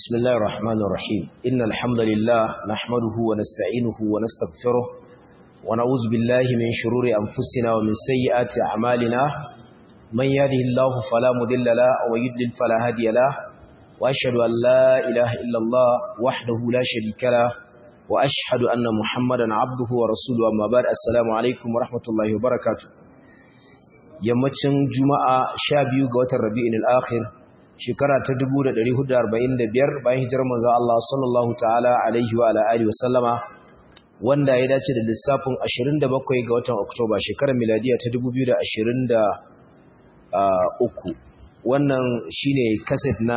بسم الله الرحمن الرحيم إن الحمد لله نحمده ونستعينه ونستغفره ونعوذ بالله من شرور أنفسنا ومن سيئات أعمالنا من يهده الله فلا مضل له ويضلل فلا هادي له وأشهد أن لا إله إلا الله وحده لا شريك له وأشهد أن محمدا عبده ورسوله أما بعد السلام عليكم ورحمة الله وبركاته yammacin juma'a sha biyu ga watan rabi'in al'akhir shekara ta 1445 bayan hijirar manzo Allah sallallahu ta'ala alaihi wa alihi wa sallama wanda ya dace da lissafin 27 ga watan oktoba shekarar miladiya ta 2023 wannan shine kaset na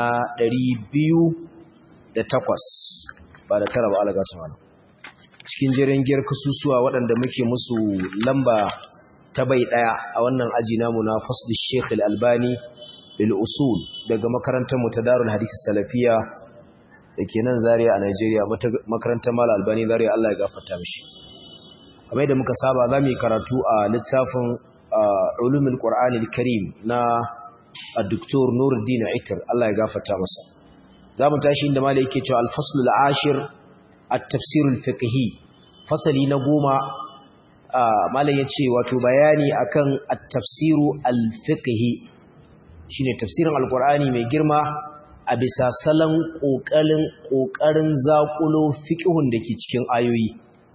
208 ba da tara ba alaga tsamana cikin jerin giyar kasusuwa waɗanda muke musu lamba ta bai daya a wannan aji namu na fasl Sheikh Al-Albani bil usul daga makarantar mu ta Darul Hadith Salafiya dake nan Zaria a Nigeria makarantar Mal Albani Zaria Allah ya gafarta mishi kamar yadda muka saba zamu yi karatu a littafin Ulumul Qur'anil Karim na Dr. Nuruddin Aitar Allah ya gafarta masa zamu tashi inda malai yake cewa al-fasl al-ashir at-tafsir al-fiqhi fasali na goma malam ya ce wato bayani akan at-tafsiru al-fiqhi shine tafsirin alqur'ani mai girma a bisa salon kokarin kokarin zakulo fiqhun dake cikin ayoyi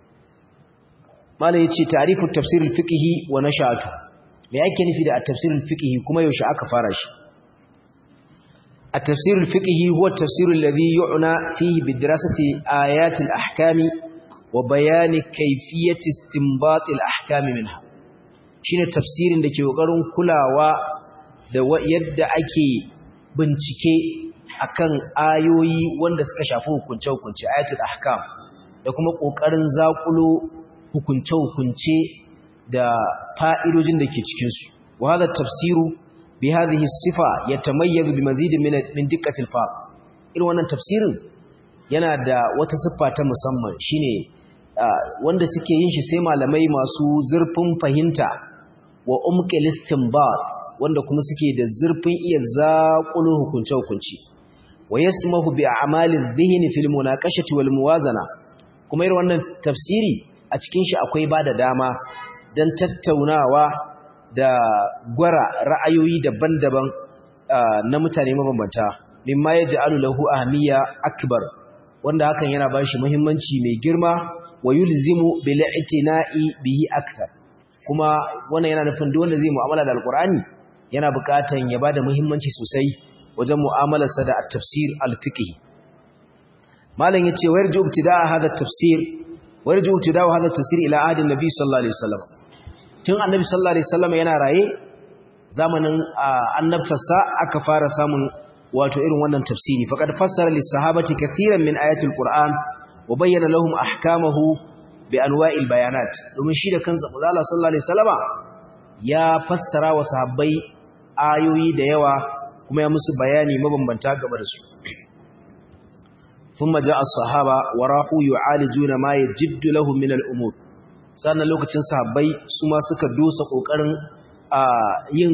malam ya ce ta'rifu tafsir al-fiqhi wa nashatu me yake nufi da at-tafsir al-fiqhi kuma yaushe aka fara shi at-tafsir al-fiqhi huwa at-tafsir alladhi yu'na fihi bidrasati ayati al-ahkami wa bayani kaifiyati istinbat al-ahkam minha shine tafsirin da ke kokarin kulawa da yadda ake bincike akan ayoyi wanda suka shafi hukunce-hukunce ayatul ahkam da kuma kokarin zakulo hukunce-hukunce da fa'idojin da ke cikin su wa hada tafsiru bi hadhihi sifa yatamayyazu bi mazid min min diqqatil fa irin wannan tafsirin yana da wata siffa ta musamman shine wanda suke yin shi sai malamai masu zurfin fahimta wa umqil istinbat wanda kuma suke da zurfin iya zaƙulu hukunce hukunci wa yasmahu bi a'malidh dhihni fil munaqashati wal muwazana kuma irin wannan tafsiri a cikin shi akwai bada dama dan tattaunawa da gwara ra'ayoyi daban-daban na mutane mabambanta mimma yaj'alu lahu ahmiya akbar wanda hakan yana bashi muhimmanci mai girma wa yulzimu bil i'tina'i bihi akthar kuma wannan yana nufin duk wanda zai mu'amala da alqur'ani yana buƙatan ya bada muhimmanci sosai wajen mu'amalarsa da at-tafsir al-fiqhi malam yace warju ibtida'a hada at-tafsir warju ibtida'u hada at-tafsir ila ahdi nabi sallallahu alaihi wasallam tun annabi sallallahu alaihi wasallam yana raye zamanin annabtarsa aka fara samun wato irin wannan tafsiri faqad fassara lis-sahabati katiran min ayatil qur'an wa bayyana lahum ahkamahu bi anwa'il bayanat domin shi da kansa manzo sallallahu alaihi wasallama ya fassara wa sahabbai ayoyi da yawa kuma ya musu bayani mabambanta game da su thumma ja'a as-sahaba wa rahu yu'alijuna ma yajiddu lahum min al-umur sannan lokacin sahabbai su ma suka dosa kokarin yin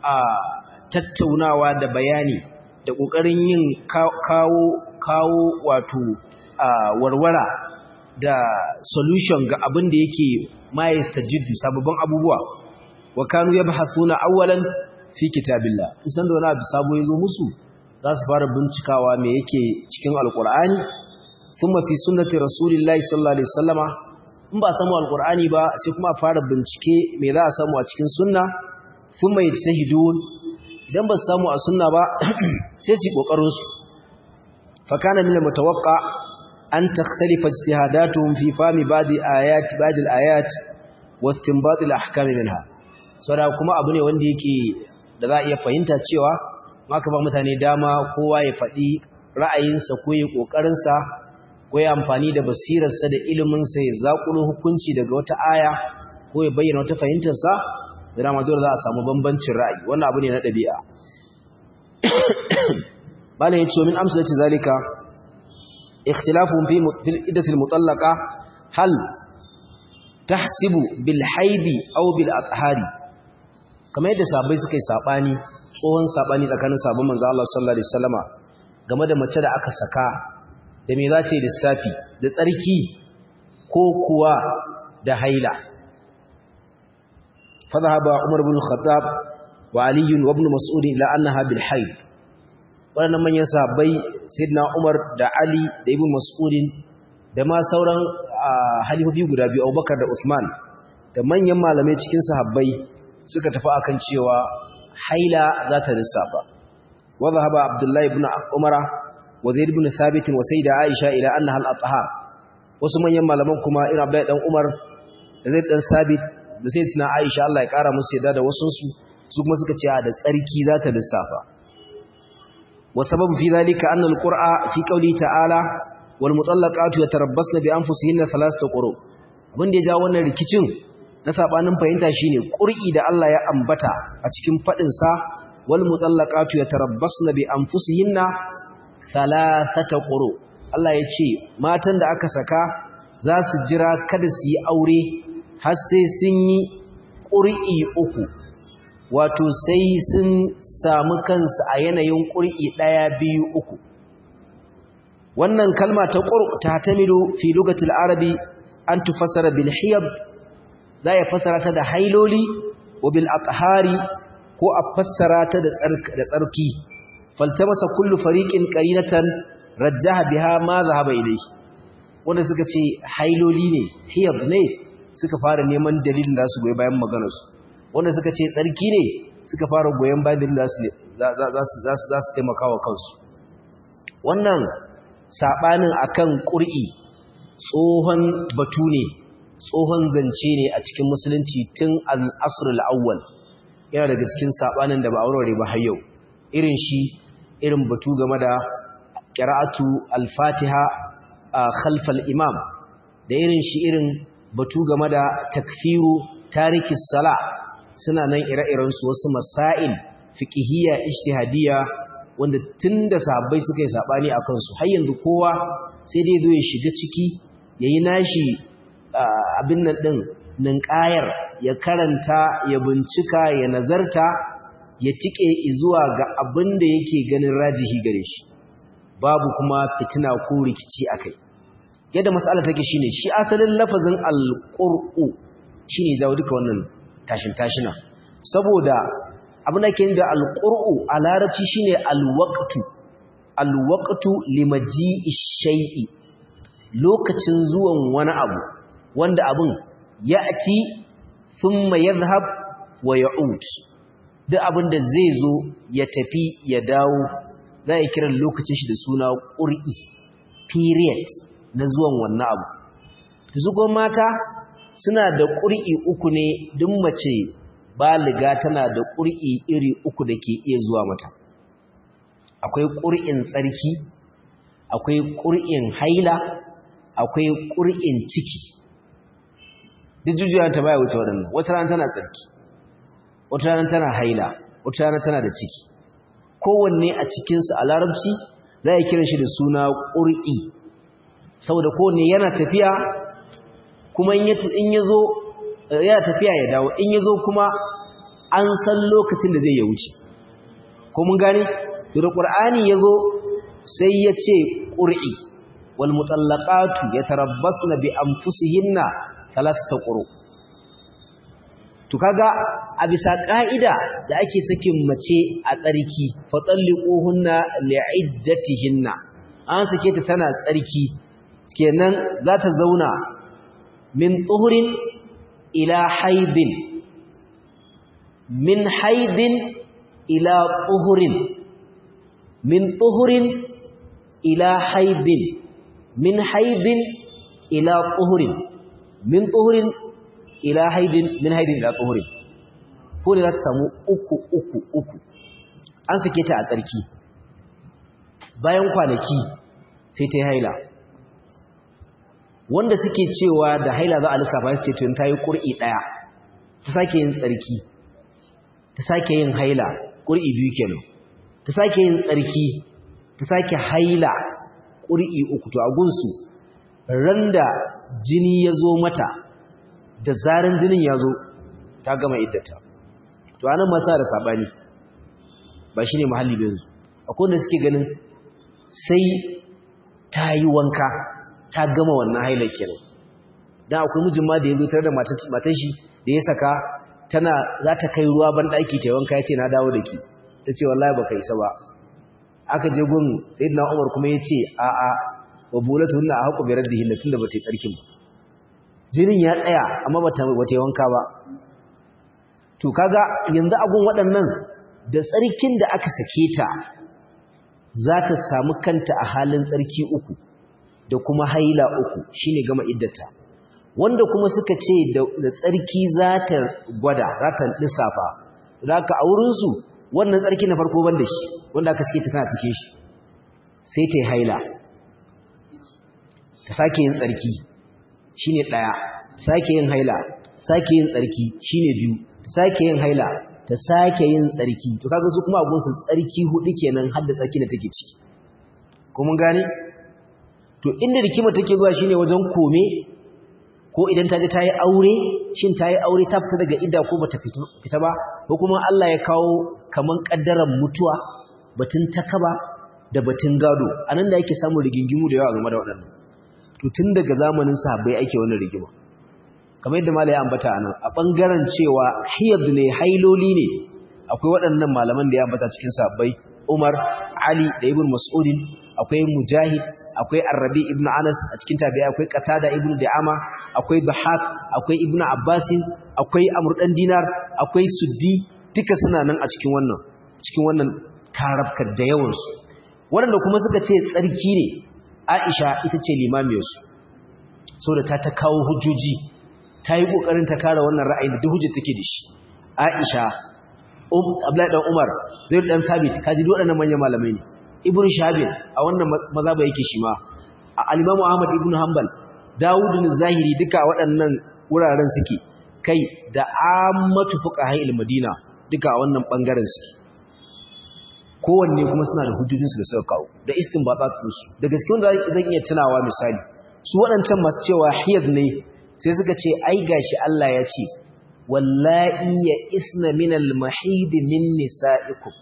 tattaunawa da bayani da kokarin yin kawo kawo wato Uh, warwara da solution ga abin da yake mayasta jiddu sababbin abubuwa wa kanu yabhathuna awwalan fi kitabillah isan da wani abu sabo yazo musu za su fara bincikawa me yake cikin alqur'ani thumma fi sunnati rasulillahi sallallahu alaihi wasallama in ba samu alqur'ani ba sai kuma fara bincike me za a samu a cikin sunna thumma yajtahidun idan ba su samu a sunna ba sai su kokarin su fa kana min al-mutawaqqa أن تختلف اجتهاداتهم في فهم بعض آيات بعض الآيات واستنباط الأحكام منها saboda kuma abu ne wanda yake da za a iya fahimta cewa aka ba mutane dama kowa ya faɗi ra'ayinsa ko ya ƙoƙarinsa ko ya amfani da basirarsa da iliminsa ya zaƙulo hukunci daga wata aya ko ya bayyana wata fahimtarsa da dama dole za a samu bambancin ra'ayi wannan abu ne na ɗabi'a malam ya ce min amsa ce zalika اختلافهم في في العدة المطلقة هل تحسب بالحيض أو بالأطهار كما يدى سابي سكي ساباني tsohon sabani tsakanin sabon manzo Allah sallallahu alaihi wasallama game da mace da aka saka da me za ta yi lissafi da tsarki ko kuwa da haila fadhaba umar bin khattab wa ali wa ibn mas'ud ila annaha bil haid wannan manyan sahabbai sayyidina umar da ali da ibn mas'ud da ma sauran halifofi guda biyu abubakar da usman da manyan malamai cikin sahabbai suka tafi akan cewa haila za ta lissafa wa dhahaba abdullahi ibn umara wa zaid ibn thabit wa sayyida aisha ila annaha al-athhar wasu manyan malaman kuma irin abdullahi dan umar da zaid dan thabit da sayyidatina aisha Allah ya kara musu yadda da wasu su su kuma suka ce da tsarki za ta lissafa wa sababu fi dhalika anna al-qur'a fi qawli ta'ala wal mutallaqatu yatarabbasna bi anfusihinna thalathata quru abin da ya ja wannan rikicin na sabanin fahimta shine qur'i da Allah ya ambata a cikin fadin sa wal mutallaqatu yatarabbasna bi anfusihinna thalathata quru Allah ya ce matan da aka saka za su jira kada su yi aure har sai sun yi qur'i uku wato sai sun samu kansu a yanayin qur'i daya biyu uku wannan kalma ta qur ta tamilu fi lugatil arabi an tufassara bil hiyab za ya fassara ta da hailoli wa bil athari ko a fassara ta da tsarki faltamasa kullu fariqin qarinatan rajjaha biha ma zahaba ilayhi wanda suka ce hailoli ne hiyab ne suka fara neman dalilin da su goyi bayan maganar su wanda suka ce tsarki ne suka fara goyen bayan dalilin da su za su za su taimaka wa kansu wannan sabanin akan qur'i tsohon batu ne tsohon zance ne a cikin musulunci tun al-asr al-awwal yana daga cikin sabanin da ba aurare ba har yau irin shi irin batu game da qira'atu al-fatiha khalf al-imam da irin shi irin batu game da takfiru tariki sala suna nan ire-iren su wasu masail fiqhiyya ijtihadiyya wanda tunda sahabbai suka yi sabani akan su har yanzu kowa sai dai zo ya shiga ciki yayi nashi abin nan din ninkayar ya karanta ya bincika ya nazarta ya tike zuwa ga abin da yake ganin rajihi gare shi babu kuma fitina ko rikici akai yadda mas'ala take shine shi asalin lafazin alqur'u shine jawo duka wannan tashin tashina saboda abin da ke da alqur'u a larabci shine alwaqtu alwaqtu limaji'i shay'i lokacin zuwan wani abu wanda abin ya'ti thumma yadhhab wa ya'ud duk abin da zai zo ya tafi ya dawo za a kiran lokacin shi da suna qur'i period na zuwan wannan abu zugo mata suna da qur'i uku ne duk mace baliga tana da qur'i iri uku da ke iya zuwa mata akwai qur'in tsarki akwai qur'in haila akwai ƙur'in ciki duk jujjuya ta baya wuce waɗannan wata rana tana tsarki wata rana tana haila wata rana tana da ciki kowanne a cikinsu a larabci za a kira shi da suna ƙur'i saboda kowanne yana tafiya kuma in ya zo yana tafiya ya dawo in ya zo kuma an san lokacin da zai ya wuce ko mun gane to da ƙur'ani ya zo sai ya ce ƙur'i والمطلقات يتربصن بانفسهن ثلاثه قرؤ to kaga a bisa ka'ida da ake sakin mace a tsarki fa talliquhunna li'iddatihinna an sake ta tana tsarki kenan za ta zauna min tuhurin ila haidin min haidin ila tuhurin min tuhurin ila haidin min haidin ila tuhurin min tuhurin ila haidin min haidin ila tuhurin ko ne za ta samu uku uku uku an sake ta a tsarki bayan kwanaki sai ta yi haila wanda suke cewa da haila za a lissafa su ce tun ta yi ƙur'i ɗaya ta sake yin tsarki ta sake yin haila ƙur'i biyu kenan ta sake yin tsarki ta sake haila ƙuri'i uku to a gunsu ran da jini ya zo mata da zaran jinin ya zo ta gama iddata to anan masa da sabani ba shine mahalli ba yanzu akwai wanda suke ganin sai ta yi wanka ta gama wannan hailar kenan dan akwai mijin ma da ya zutar da matan shi da ya saka tana za ta kai ruwa ban ɗaki ta wanka ya ce na dawo da ki ta ce wallahi baka isa ba aka je gun sayyidina umar kuma ya ce a'a wa bulatu hunna a haƙu birar da hinna tun da ba ta yi tsarkin ba jinin ya tsaya amma ba ta yi wanka ba to kaga yanzu abun waɗannan da tsarkin da aka sake ta za ta samu kanta a halin tsarki uku da kuma haila uku shine gama iddata wanda kuma suka ce da tsarki za ta gwada za ta lissafa za ka a wurinsu wannan tsarki na farko ban da shi wanda aka suke ta tana cikin shi sai ta yi haila ta sake yin tsarki shi ne ɗaya sake yin haila sake yin tsarki shi ne biyu ta sake yin haila ta sake yin tsarki to kaga su kuma abunsu tsarki hudu kenan har da tsarki da take ciki ko mun gane to inda rikima take zuwa shine wajen kome ko idan ta je ta yi aure shin ta yi aure ta fita daga idda ko bata fita ba ko kuma Allah ya kawo kaman kaddaran mutuwa batun takaba da batun gado anan da yake samun rigingimu da yawa game da waɗannan to tun daga zamanin sahabbai ake wannan rigima kamar yadda malai ya ambata anan a bangaren cewa hiyad ne hailoli ne akwai waɗannan malaman da ya ambata cikin sahabbai Umar Ali da Ibn Mas'udin akwai Mujahid akwai Arabi ibn Anas a cikin tabi'a akwai Qatada ibn Da'ama akwai Bahak akwai Ibn Abbas akwai Amr dan Dinar akwai Suddi duka suna nan a cikin wannan cikin wannan karabkar da yawan su wanda kuma suka ce tsarki ne Aisha ita ce limamiyar su saboda ta ta kawo hujjoji ta yi kokarin ta kare wannan ra'ayin da duk hujjar take da shi Aisha um Abdullahi dan Umar Zaid dan Sabit kaji duk waɗannan manyan malamai ne ibn shabin a wannan mazaba yake shi ma al-imamu ahmad ibn hanbal dawud bin zahiri duka waɗannan wuraren suke kai da ammatu fuqaha al-madina duka a wannan bangaren suke kowanne kuma suna da hujjojinsu da suka kawo da istinbatat su da gaske wanda zan iya tunawa misali su waɗancan masu cewa hiyad ne sai suka ce ai gashi Allah ya ce wallahi ya isna min al-mahid min nisa'ikum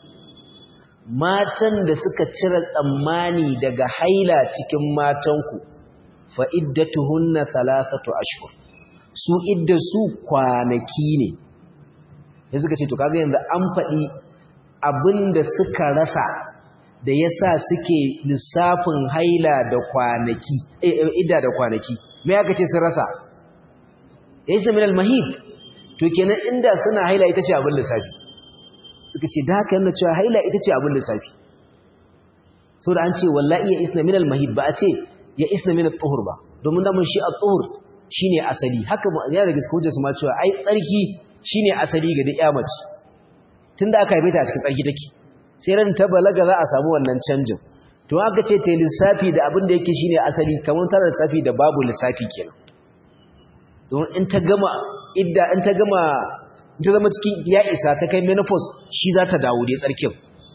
matan da suka cire tsammani daga haila cikin matanku fa iddatuhunna thalathatu ashhur su iddasu kwanaki ne ya suka ce to kaga yanzu an faɗi abinda suka rasa da yasa suke lissafin haila da kwanaki eh idda da kwanaki me aka ce sun rasa yasa min al-mahid to kenan inda suna haila ita ce abin lissafi suka ce da haka yana cewa haila ita ce abin lissafi so da an ce wallahi ya isna min al-mahid ba a ce ya isna min al-tuhur ba domin da mun shi al-tuhur shine asali haka ya daga cikin hujjar su ma cewa ai tsarki shine asali ga duk mace tunda aka haife ta a cikin tsarki take sai ran ta balaga za a samu wannan canjin to aka ce ta lissafi da abin da yake shine asali kamar ta lissafi da babu lissafi kenan don in ta gama idda in ta gama ta zama cikin ya isa ta kai menopause shi za ta dawo da tsarkin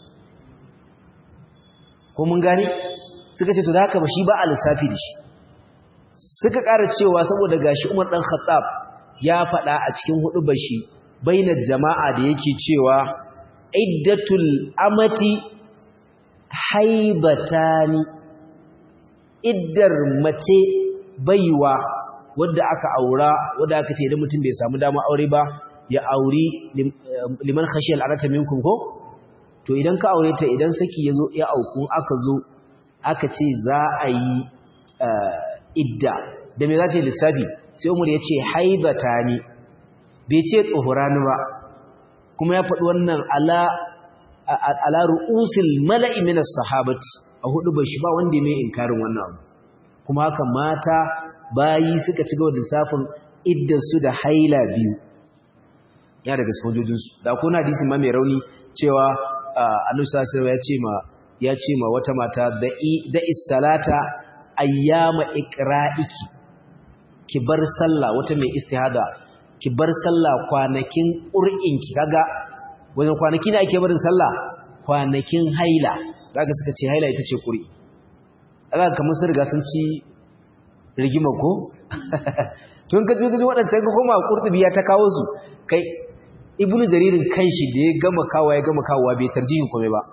ko mun gani suka ce to da haka ba shi ba a lissafi da shi suka ƙara cewa saboda gashi Umar dan Khattab ya faɗa a cikin hudubar shi bainar jama'a da yake cewa iddatul amati haibatani iddar mace baiwa wadda aka aura wadda aka ce idan mutum bai samu dama aure ba ya auri liman khashiyal anata minkum ko to idan ka aure ta idan saki yazo ya auku aka zo aka ce za a yi idda da me za ta yi lissafi sai umar ya ce haibatani bai ce tsohurani ba kuma ya faɗi wannan ala ala ru'usil mala'i min as-sahabati a hudu ba shi ba wanda mai inkarin wannan abu kuma haka mata bayi suka ci gaba da lissafin iddarsu da haila biyu ya daga sojojinsu da kuna hadisi ma mai rauni cewa annabi sallallahu ya ce ma ya ce ma wata mata da is-salata ayyama iqra'iki ki bar sallah wata mai istihada ki bar sallah kwanakin qur'inki kaga wajen kwanaki ne ake barin sallah kwanakin haila zaka suka ce haila ita ce qur'i kaga kamar sun riga sun ci rigima ko tun ka ji waɗancan ka koma qurtubi ya ta kawo su kai ibnu jaririn kanshi da ya gama kawo ya gama kawo bai tarjihin kome ba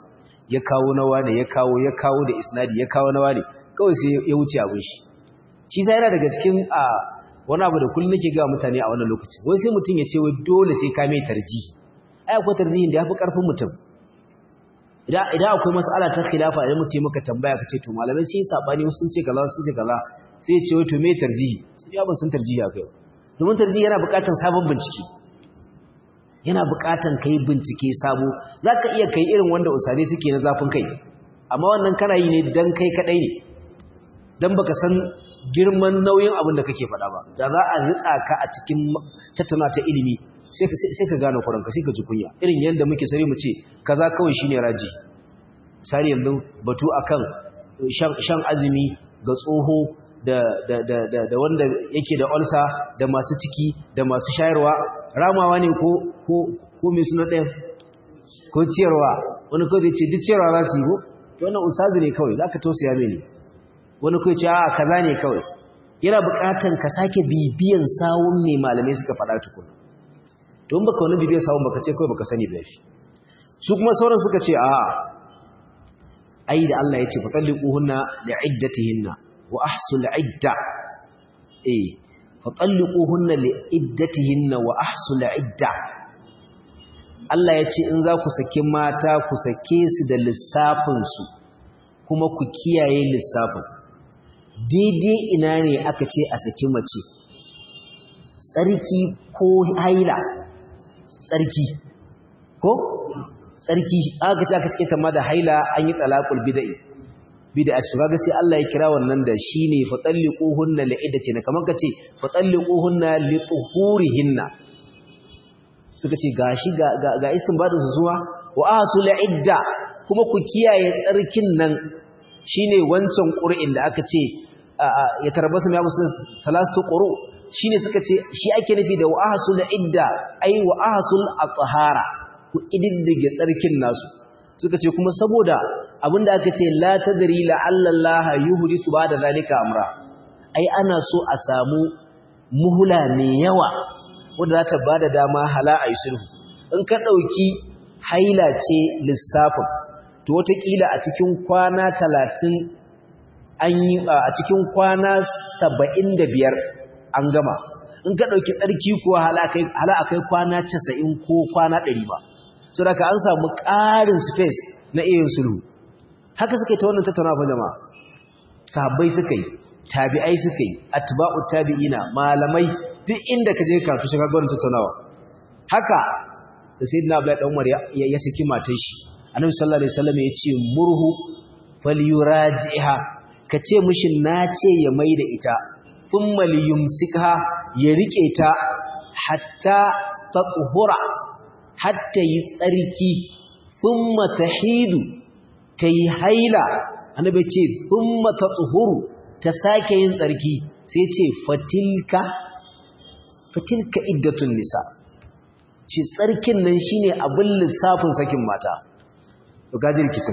ya kawo na wane ya kawo ya kawo da isnadi ya kawo na wane kawai sai ya wuce abin shi shi sai yana daga cikin a wani abu da kullum nake ga mutane a wannan lokacin wai sai mutum ya ce wai dole sai ka mai tarji ai akwai tarjihin da yafi karfin mutum idan idan akwai mas'ala ta khilafa idan mutum maka tambaya kace to malamai sai sabani wasu sun ce kaza sun ce kaza sai ya ce wai to me tarjihi sai ya ban san tarjihi akai domin tarjihi yana buƙatar sabon bincike yana buƙatar kai bincike sabo zaka iya kai irin wanda usare suke na zafin kai amma wannan kana yi ne dan kai kadai ne dan baka san girman nauyin abin da kake faɗa ba da za a ritsa ka a cikin tattauna ta ilimi sai ka gane kuranka sai ka ji kunya irin yadda muke sare mu ce kaza kawai shine raji misali yanzu batu akan shan azumi ga tsoho da da da da, da wanda yake da ulcer da masu ciki da masu shayarwa ramawa ne ko ko ko me suna ɗaya ko ciyarwa wani kawai zai ce duk ciyarwa za su yi ko to wannan ustazi ne kawai zaka tausaya mini wani kawai ce a kaza ne kawai yana buƙatan ka sake bibiyan sawun ne malamai suka faɗa tukuna don baka wani bibiyar sawun baka ce kawai baka sani ba shi su kuma sauran suka ce a ai da Allah ya ce fatalliquhunna li'iddatihinna wa ahsul idda eh fatalliquhunna li'iddatihinna wa ahsul idda Allah ya ce in za ku saki mata ku sake su da lissafin su kuma ku kiyaye lissafin daidai ina ne aka ce a saki mace tsarki ko haila tsarki ko tsarki aka ce aka sake ta ma da haila an yi talaqul bid'i bid'a ce kaga sai Allah ya kira wannan da shine fatalliquhunna li'iddati kamar kace fatalliquhunna lituhurihinna suka ce gashi ga ga, ga istinbadin su zuwa wa asul idda kuma ku kiyaye tsarkin nan shine wancan qur'in da aka ce ya tarbasu ya musu salastu quru shine suka ce shi ake nufi da wa ahsul idda ai wa ahsul at-tahara ku ididdige tsarkin nasu suka ce kuma saboda abinda aka ce la tadri la Allah yuhdithu ba'da zalika amra ai ana so a samu muhula mai yawa wanda za ta bada dama hala ai sulhu in ka dauki haila ce lissafin to wataƙila a cikin kwana talatin an yi a cikin kwana saba'in da biyar an gama in ka ɗauki tsarki kuwa hala a kai kwana casa'in ko kwana ɗari ba so da ka an samu ƙarin space na iya sulhu haka suka yi ta wannan tattauna fa jama'a sahabbai suka yi tabi'ai suka yi atba'u tabi'ina malamai duk inda ka je karatu shiga ga wannan tattaunawa haka da sayyidina Abdullahi dan Umar ya saki matar shi annabi sallallahu alaihi wasallam ya ce murhu falyurajiha ka ce mishi na ce ya maida ita thumma liyumsikha ya rike ta hatta tatuhura hatta yi tsarki thumma tahidu tayi haila annabi ce thumma tatuhuru ta sake yin tsarki sai ce fatilka fatilka iddatun nisa ci tsarkin nan shine abin lissafin sakin mata to gaji rikicin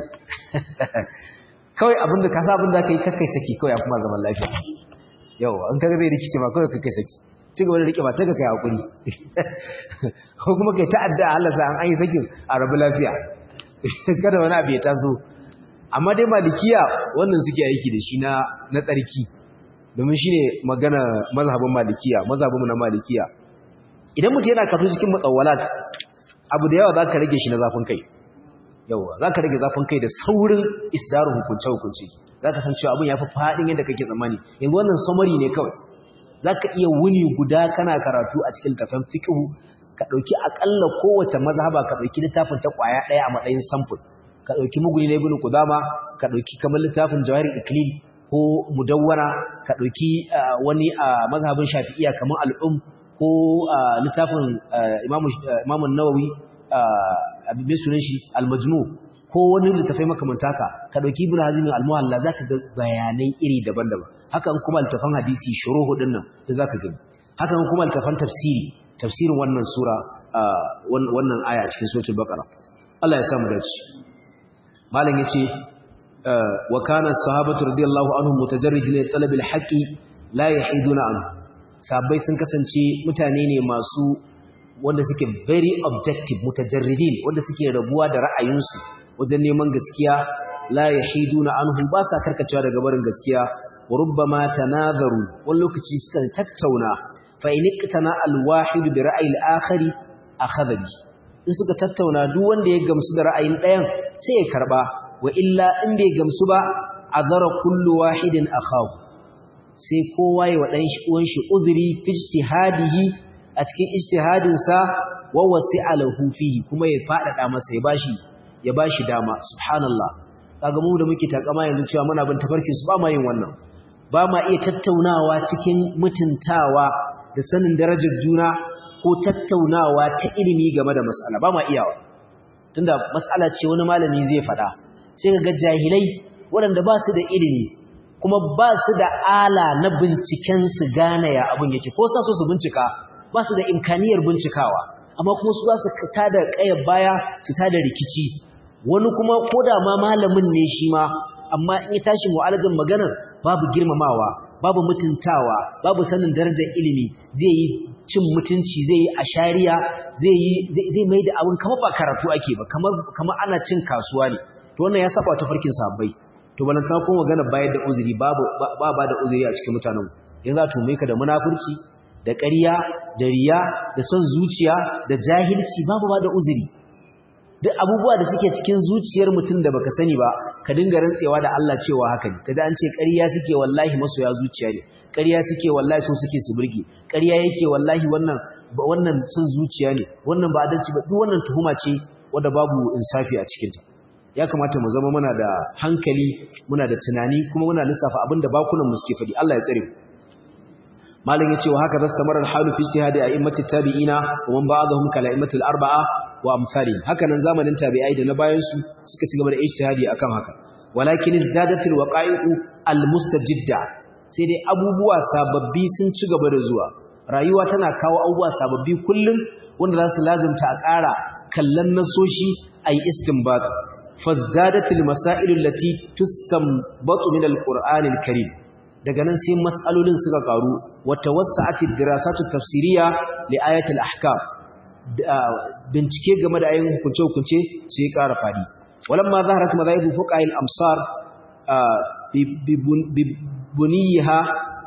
kawai abin da ka sa abin da ka yi kakai saki kawai ya kuma zaman lafiya yau an kaga zai rikice ma kawai kakai saki ci gaba da rike ba ta ka kai hakuri ko kuma kai ta'adda a Allah sa an yi sakin a rabu lafiya kada wani abu ya taso amma dai malikiya wannan suke aiki da shi na na tsarki domin shine magana mazhabin malikiya mazhabin na malikiya idan mutum yana kafu cikin mutsawalat abu da yawa zaka rage shi na zafin kai yawa zaka rage zafin kai da saurin isdaru hukunce hukunci zaka san cewa abin yafi fadin yadda kake tsammani yanzu wannan summary ne kawai zaka iya wuni guda kana karatu a cikin littafin fiqh ka dauki akalla kowace mazhaba ka dauki littafin ta kwaya daya a matsayin sample ka dauki muguni na ibn qudama ka dauki kamar littafin jawahir iklil ko mudawwara ka dauki wani a mazhabin shafi'iyya kamar al'um ko littafin imamu nawawi abin sunan shi al-majmu ko wani littafai makamanta ka ka dauki ibn hazim al-muhalla zaka ga bayanai iri daban-daban haka kuma littafan hadisi shuruhu din nan da zaka gani haka kuma littafan tafsiri tafsirin wannan sura wannan aya cikin suratul baqara Allah ya samu dace malam yace wa kana as-sahabatu radiyallahu anhum mutajarridin li talab al-haqqi la yahiduna anhu sahabbai sun kasance mutane ne masu wanda suke very objective mutajarridin wanda suke rabuwa da ra'ayinsu wajen neman gaskiya la yahiduna anhu ba sa karkacewa daga barin gaskiya wa rubbama tanadharu wani lokaci suka tattauna fa in iqtana al-wahid bi ra'yi al-akhari akhadha bi in suka tattauna duk wanda ya gamsu da ra'ayin ɗayan sai ya karba wa illa in bai gamsu ba azara kullu wahidin akhahu sai kowa ya wadan shi uwan shi uzuri fi ijtihadihi a cikin ijtihadin sa wa wasi'a lahu fihi kuma ya fadada masa ya bashi ya bashi dama subhanallah kaga mu da muke takama yanzu cewa muna bin tafarkin su ba ma yin wannan ba ma iya tattaunawa cikin mutuntawa da sanin darajar juna ko tattaunawa ta ilimi game da mas'ala ba ma iyawa tunda mas'ala ce wani malami zai faɗa sai ga jahilai waɗanda ba su da ilimi kuma ba su da ala na binciken su gane ya abin yake ko sa so su bincika ba su da imkaniyar bincikawa amma kuma su za su tada ƙayar baya su tada rikici wani kuma ko da ma malamin ne shi ma amma in ya tashi mu'alajin maganar babu girmamawa babu mutuntawa babu sanin darajar ilimi zai yi cin mutunci zai yi ashariya zai yi zai mai da abin kamar ba karatu ake ba kamar kamar ana cin kasuwa ne to wannan ya saba ta farkin sabbai to balanta ko magana bayar da uzuri babu ba ba da uzuri a cikin mutanen yanzu a tume ka da munafurci da ƙarya da riya da son zuciya da jahilci babu ba da uzuri duk abubuwa da suke cikin zuciyar mutum da baka sani ba ka dinga rantsewa da Allah cewa haka ne kaji an ce ƙarya suke wallahi masoya zuciya ne ƙarya suke wallahi so suke su burge ƙarya yake wallahi wannan wannan son zuciya ne wannan ba adalci ba duk wannan tuhuma ce wanda babu insafi a cikin ta ya kamata mu zama muna da hankali muna da tunani kuma muna lissafa abin da bakunan mu suke faɗi Allah ya tsare mu malam yace wa haka zastamara al-halu fi ijtihadi a'immati tabi'ina wa man ba'dahum kala a'immatil arba'a wa amsalihim haka nan zamanin tabi'ai da na bayan su suka ci gaba da ijtihadi akan haka walakin izdadatil waqa'i'u al-mustajidda sai dai abubuwa sababbi sun ci gaba da zuwa rayuwa tana kawo abubuwa sababbi kullum wanda za su lazimta a ƙara kallon nasoshi ayi istinbat fazdadatil masail allati tustanbatu min al-qur'anil karim daga nan sai mas'alolin suka karu wata wasa'atid dirasatu tafsiriya li ayatil ahkam bincike game da ayoyin hukunce hukunce sai ya ƙara fadi walamma zaharat madhahibu fuqaha al-amsar bi buniyaha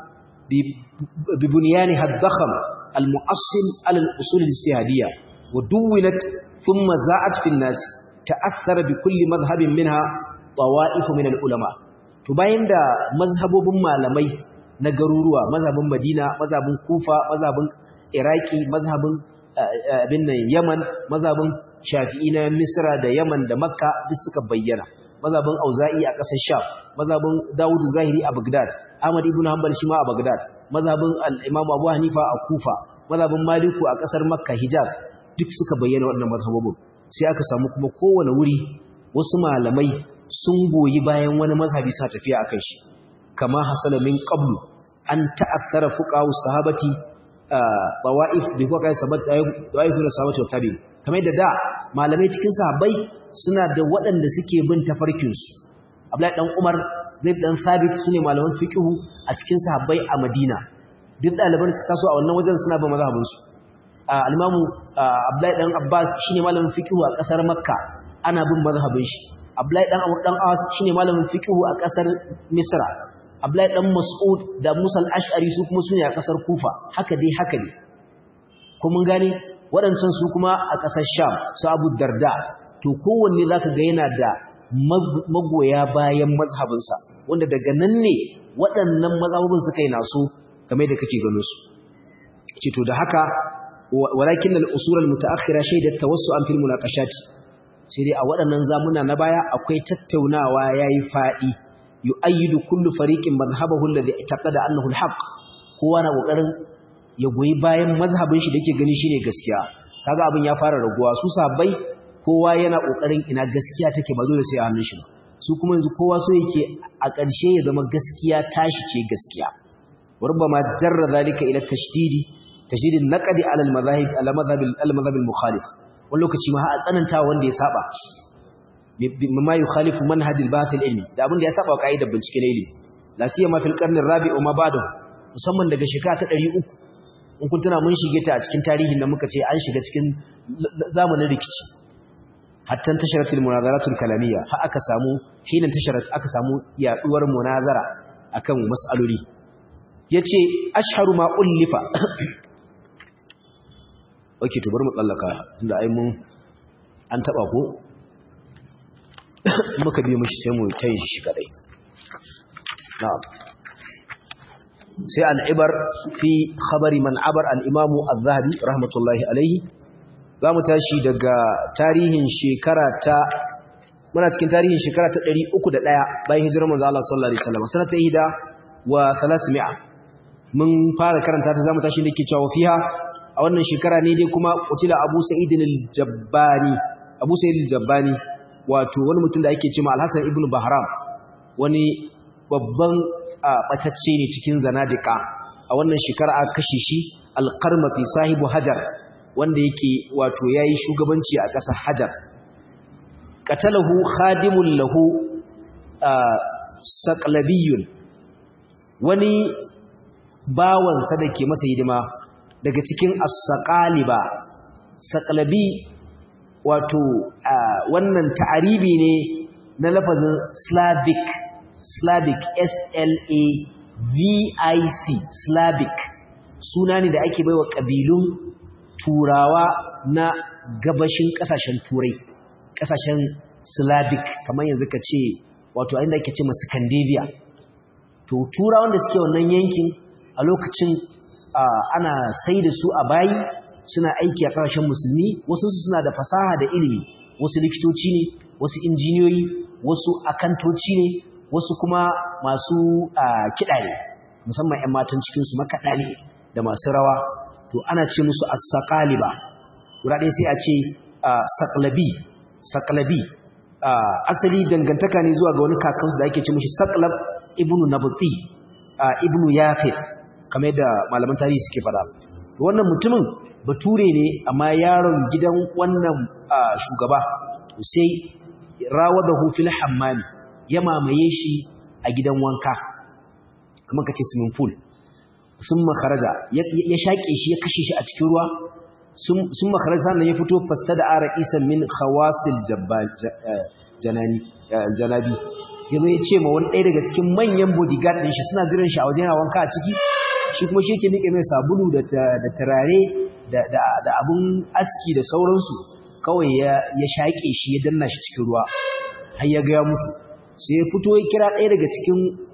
bi bunyanha ad-dakham al-mu'assil ala al-usul al-ijtihadiyya wa duwinat thumma za'at fi an-nas ta'athara bi kulli madhhabin minha طوائف من العلماء to bayan da mazhabobin malamai na garuruwa mazhabin Madina mazhabin Kufa mazhabin Iraki mazhabin abin nan Yaman mazhabin Shafi'i na Misra da Yaman da Makka duk suka bayyana mazhabin Auza'i a ƙasar Sham mazhabin Dawud Zahiri a Baghdad Ahmad ibn Hanbal shi ma a Baghdad mazhabin al-Imam Abu Hanifa a Kufa mazhabin Maliku a ƙasar Makka Hijaz duk suka bayyana wannan mazhabobin sai aka samu kuma kowane wuri wasu malamai sun goyi bayan wani mazhabi sa tafiya akan shi kama hasala min qablu an ta'athara fuqaha sahabati tawaif bi fuqaha sahabat tawaif na sahabati wa tabi'in kamar da da malamai cikin sahabbai suna da waɗanda suke bin tafarkin su Abdullahi dan Umar Zaid dan Sabit sune malaman fiqhu a cikin sahabbai a Madina duk ɗaliban suka taso a wannan wajen suna bin mazhabin su al-Imam Abdullahi dan Abbas shine malamin fiqhu a ƙasar Makka ana bin mazhabin shi Abdullahi dan Amr dan Awas shine malamin fiqhu a kasar Misra Abdullahi dan Mas'ud da Musa al-Ash'ari su kuma sune a kasar Kufa haka dai haka ne ko mun gane waɗancan su kuma a kasar Sham su Abu Darda to kowanne zaka ga yana da magoya bayan mazhabinsa wanda daga nan ne waɗannan mazhabin suka yi naso kamar da kake gano su ce to da haka walakin al-usul al-mutaakhira shaydat tawassu'an fil munaqashati sai dai a waɗannan zamuna na baya akwai tattaunawa yayi faɗi yu'ayyidu kullu fariqin madhhabahu alladhi i'taqada annahu al-haqq kowa na kokarin ya goyi bayan mazhabin shi da yake gani shine gaskiya kaga abin ya fara raguwa su sahabbai kowa yana kokarin ina gaskiya take ba dole sai a hannun shi ba su kuma yanzu kowa so yake a ƙarshe ya zama gaskiya tashi ce gaskiya وربما جر ذلك الى التشديد تشديد النقد على المذاهب على مذهب المذهب المخالف wani lokaci ma a tsananta wanda ya saba mimma yukhalifu manhaj al-bath al-ilmi da abin da ya saba kaidar bincike na ilimi la siyama fil qarn ar-rabi' wa ma ba'dahu musamman daga shekara ta 300 in kun tuna mun shige ta a cikin tarihin da muka ce an shiga cikin zamanin rikici hatta tasharatul munazaratul kalamiyya fa aka samu hina tasharat aka samu yaduwar munazara akan mas'aloli yace ashharu ma ullifa okay to bari mu tsallaka inda ai mun an taba ko muka bi mishi sai mu tayi shi kadai na'am sai al'ibar fi khabari man abar al'imamu al-zahabi rahmatullahi alaihi za mu tashi daga tarihin shekara ta muna cikin tarihin shekara ta 301 bayan hijirar manzo Allah sallallahu alaihi wasallam sanata ihda wa 300 mun fara karanta ta zamu tashi dake cewa fiha a wannan shekara ne dai kuma qutila Abu Sa'id al-Jabbani Abu Sa'id al-Jabbani wato wani mutum da ake cewa Al-Hasan ibn Bahram wani babban batacce ne cikin zanadika a wannan shekara aka kashe shi al-Qarmati sahibu Hajar wanda yake wato yayi shugabanci a ƙasar Hajar qatalahu khadimun lahu saqlabiyun wani bawansa da ke masa hidima daga cikin as-saqaliba saqlabi wato wannan ta'aribi ne na lafazin Slavic Slavic S L A V I C Slavic suna ne da ake baiwa kabilun turawa na gabashin kasashen turai kasashen Slavic kamar yanzu ka ce wato inda ake ce masu Scandinavia to turawan da suke wannan yankin a lokacin ana sai da su a bayi suna aiki a ƙarshen musulmi wasu suna da fasaha da ilimi wasu likitoci ne wasu injiniyoyi wasu akantoci ne wasu kuma masu kiɗa ne musamman 'yan matan cikinsu makaɗa ne da masu rawa to ana ce musu as-saqaliba guda ɗaya sai a ce saqlabi saqlabi asali dangantaka ne zuwa ga wani kakansu da ake ce mishi saqlab ibnu nabti ibnu yafith kamar yadda malaman tarihi suke faɗa wannan mutumin bature ne amma yaron gidan wannan shugaba sai rawadahu fil hammami ya mamaye shi a gidan wanka kamar kace swimming pool sun makaraja ya shaƙe shi ya kashe shi a cikin ruwa sun makaraja sannan ya fito fasta da ara isan min khawasil janabi ya zo ya ce ma wani ɗaya daga cikin manyan bodyguard ɗin shi suna jiran shi a wajen wanka a ciki shi kuma shi ke nike mai sabulu da turare da abun aski da sauransu kawai ya shaƙe shi ya danna shi cikin ruwa har ya ga ya mutu sai ya fito ya kira ɗaya daga cikin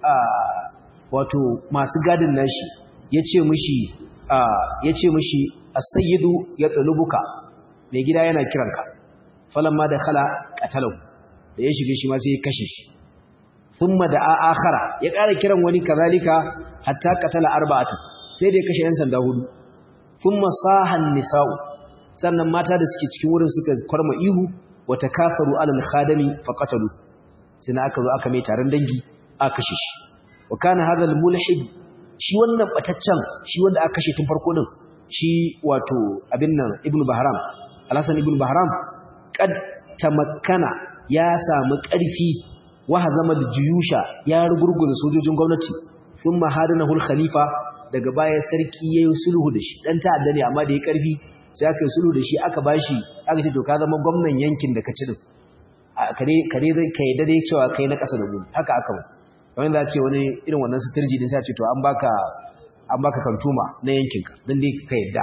wato masu gadin nashi ya ce mishi ya ce mishi as-sayyidu ya tsalubuka mai gida yana kiranka falamma da khala qatalahu da ya shige shi ma sai ya kashe shi thumma da akhara ya ƙara kiran wani kazalika hatta qatala arba'atan sai da ya kashe yan sanda hudu thumma sahan nisa'u sannan mata da suke cikin wurin suka kwarma ihu wa takafaru alal khadami faqatalu sai aka zo aka mai taron dangi aka kashe shi wa kana hadha mulhid shi wannan bataccen shi wanda aka kashe tun farko din shi wato abin nan ibnu bahram alhasan ibnu bahram qad tamakkana ya samu ƙarfi wa hazama juyusha ya rugurguza sojojin gwamnati thumma hadanahu al-khalifa daga baya sarki yayin sulhu da shi dan ta'adda ne amma da ya ƙarfi sai aka yi sulhu da shi aka bashi aka ce to ka zama gwamnan yankin da ka ci din kare kare zai kai da dai cewa kai na ƙasa da mu haka aka ba kamar za ce wani irin wannan suturji din sai ce to an baka an baka kantuma na yankinka dan dai ka yadda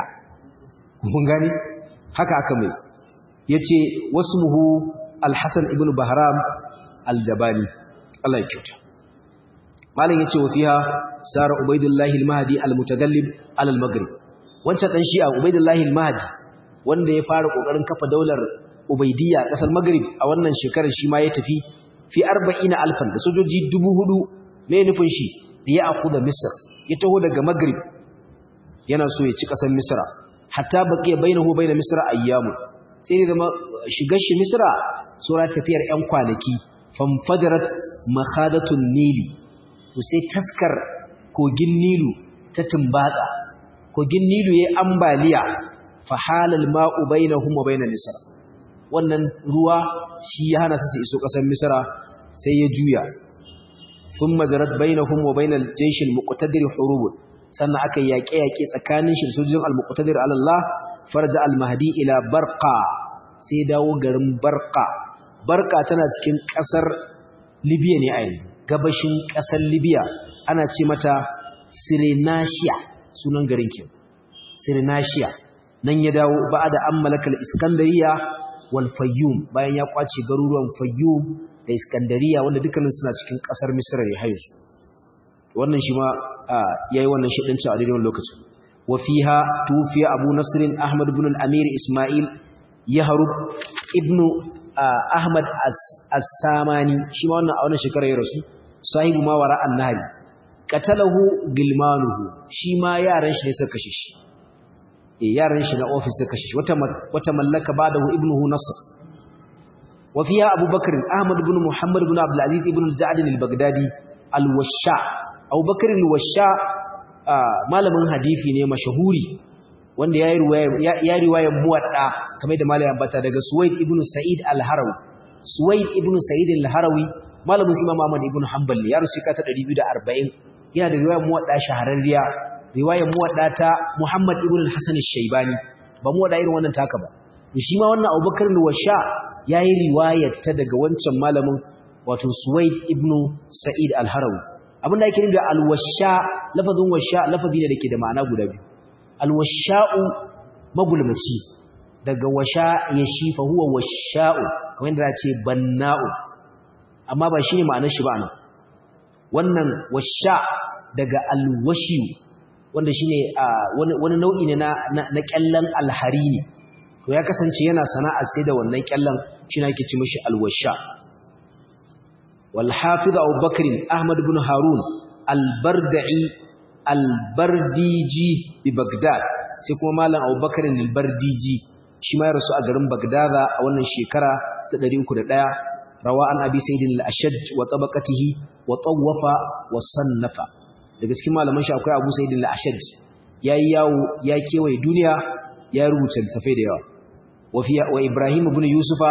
mun gani haka aka mai yace wasmuhu al-hasan ibn bahram al-jabali Allah ya kyauta malam yace wa fiha sara ubaidullahi al-mahdi al-mutagallib ala al-maghrib wancan dan shi'a ubaidullahi al-mahdi wanda ya fara kokarin kafa daular ubaidiyya a kasar maghrib a wannan shekarar shi ma ya tafi fi 40 alfan da sojoji 4000 me nufin shi da ya akuda misr ya taho daga maghrib yana so ya ci kasar misra hatta baqiya bainahu bain misra ayyamu sai ne zama shigar shi misra sura tafiyar yan kwanaki famfajarat makhadatun nili to sai taskar kogin nilu ta tumbatsa kogin nilu yayi ambaliya fa halal ma'u bainahum wa bain misra wannan ruwa shi ya hana su su iso kasar misra sai ya juya thumma jarat bainahum wa bainal jaysh al-muqtadir hurub sannan aka yaƙe yaƙe tsakanin shi da sojojin al-muqtadir ala Allah farja al-mahdi ila barqa sai ya dawo garin barqa barqa tana cikin kasar libya ne a yanzu gabashin kasar libya ana ce mata sirenashiya sunan garin ke sirenashiya nan ya dawo ba'da an malakal iskandariya wal fayyum bayan ya kwace garuruwan fayyum da iskandariya wanda dukkanin suna cikin kasar misra ne hayo wannan shi ma yayi wannan shidanci a daidai lokacin wa fiha tufiya abu nasr ahmad ibn al-amir isma'il yahrub ibn ahmad as-samani shi ma wannan a wannan shekara ya rasu sahibu ma wara an-nahri qatalahu gilmanuhu shi ma yaran shi ne suka kashe shi eh yaran shi na office suka kashe shi wata wata mallaka badahu ibnuhu nasr wa fiha abubakar ahmad ibn muhammad ibn abdul aziz ibn al-ja'd al-baghdadi al-washa abubakar al-washa malamin hadisi ne mashahuri wanda ya riwaya ya riwaya muwadda kamar da malamin bata daga suwaid ibn sa'id al-harawi suwaid ibn sa'id al-harawi malamin imam ahmad ibn hanbal ya rusu ka ta 240 yana da riwayar muwadda shahararriya riwayar muwadda ta muhammad ibn al-hasan al-shaybani ba muwadda irin wannan taka ba shi ma wannan abubakar al-washa yayi riwayar ta daga wancan malamin wato suwaid ibn sa'id al-harawi abinda yake nufi al-washa lafazin washa lafazi ne dake da ma'ana guda biyu al-washa'u magulmaci daga washa yashi fa huwa washa'u kamar yadda ce banna'u amma ba shine ma'anar shi ba nan wannan washa daga al-washi wanda shine wani nau'i ne na na kyallan al-harini to ya kasance yana sana'ar sai da wannan kyallan shine ake ci mishi al-washa والحافظ أبو بكر أحمد بن هارون البردعي البرديجي ببغداد سيكون مالا أبو بكر البرديجي شما يرسو أقرم بغداد أولا شكرا تدريم كده دايا رواء أبي سيد الأشج وطبقته وطوف وصنف daga cikin malaman shi akwai Abu Sa'id al-Ashaj yayi yawo ya kewaye duniya ya rubuta littafai da yawa wa fi wa Ibrahim ibn Yusufa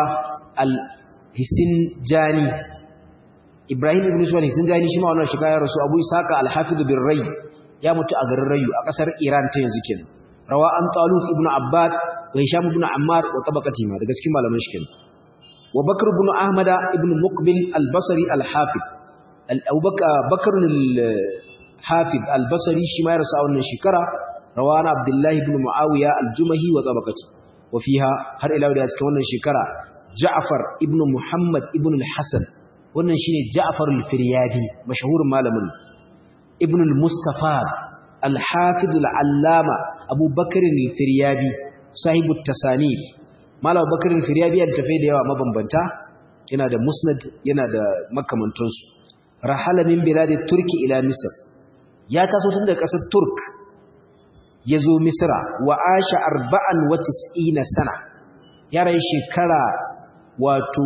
al-Hisinjani Ibrahim ibn Suwaid sun jani shi ma wannan shiga ya rasu Abu Isaka al-Hafiz bin Ray ya mutu a garin Rayu a kasar Iran ta yanzu kenan rawa an Talut ibn Abbad wa Hisham ibn Ammar wa tabaqati ma daga cikin malaman shi kenan wa Bakr ibn Ahmad ibn Muqbil al-Basri al-Hafiz Abu Bakr al-Hafiz al-Basri shi ma ya rasu a wannan shekara rawa an Abdullah ibn Muawiya al-Jumahi wa tabaqati wa fiha har ila da cikin wannan shekara Ja'far ibn Muhammad ibn al-Hasan wannan shine Ja'far al-Firyadi mashhurin malamin Ibn al-Mustafa al-Hafiz al-Allama Abu Bakr al-Firyadi sahibu tasanif Malam Bakr al-Firyadi ya tafi da yawa mabambanta yana da Musnad yana da makamantansu rahala min biladi Turki ila Misr ya taso tun daga ƙasar Turk yazo Misra wa asha 94 sana ya rayu shekara wato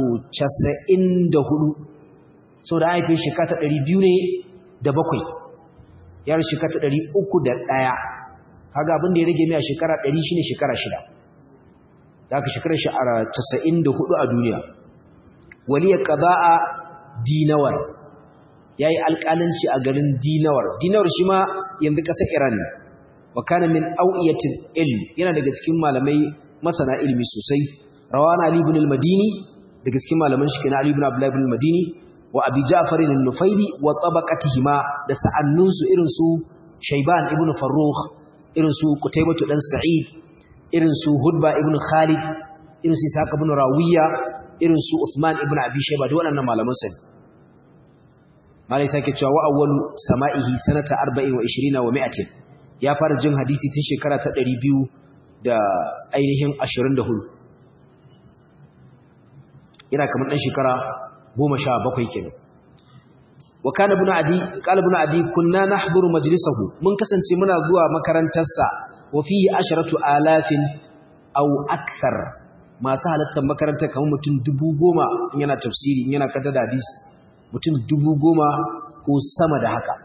94 sau da haifin shekata ɗari biyu ne da bakwai yar shekata ɗari uku da ɗaya kaga abin da ya rage mai a shekara ɗari shi ne shekara shida za ka shekara sha'ara casa'in da hudu a duniya waliyar ƙaba'a dinawar ya yi alƙalanci a garin dinawar dinawar shi ma yanzu ƙasar iran ne wa kana min au'iyatin ilm yana daga cikin malamai masana ilmi sosai rawana ali ibn al-madini daga cikin malaman shi kenan ali ibn abdullah ibn al-madini wa abi ja'far al-nufaili wa tabaqatihima da sa'annunsu irin su shayban ibn farrukh irin su qutaybah dan sa'id irin su hudba ibn khalid irin su ishaq ibn rawiya irin su usman ibn abi shayba da waɗannan malaman sa malai sake cewa wa awwalu sama'ihi sanata 40 wa 20 wa 100 ya fara jin hadisi tun shekara ta 200 da ainihin 24 ina kamar dan shekara goma sha bakwai kenan wa kana ibn adi qala ibn adi kunna nahduru majlisahu mun kasance muna zuwa makarantarsa wa fihi asharatu alafin aw akthar masu halattar makarantar kamar mutum dubu goma in yana tafsiri in yana kanta da hadisi mutum dubu goma ko sama da haka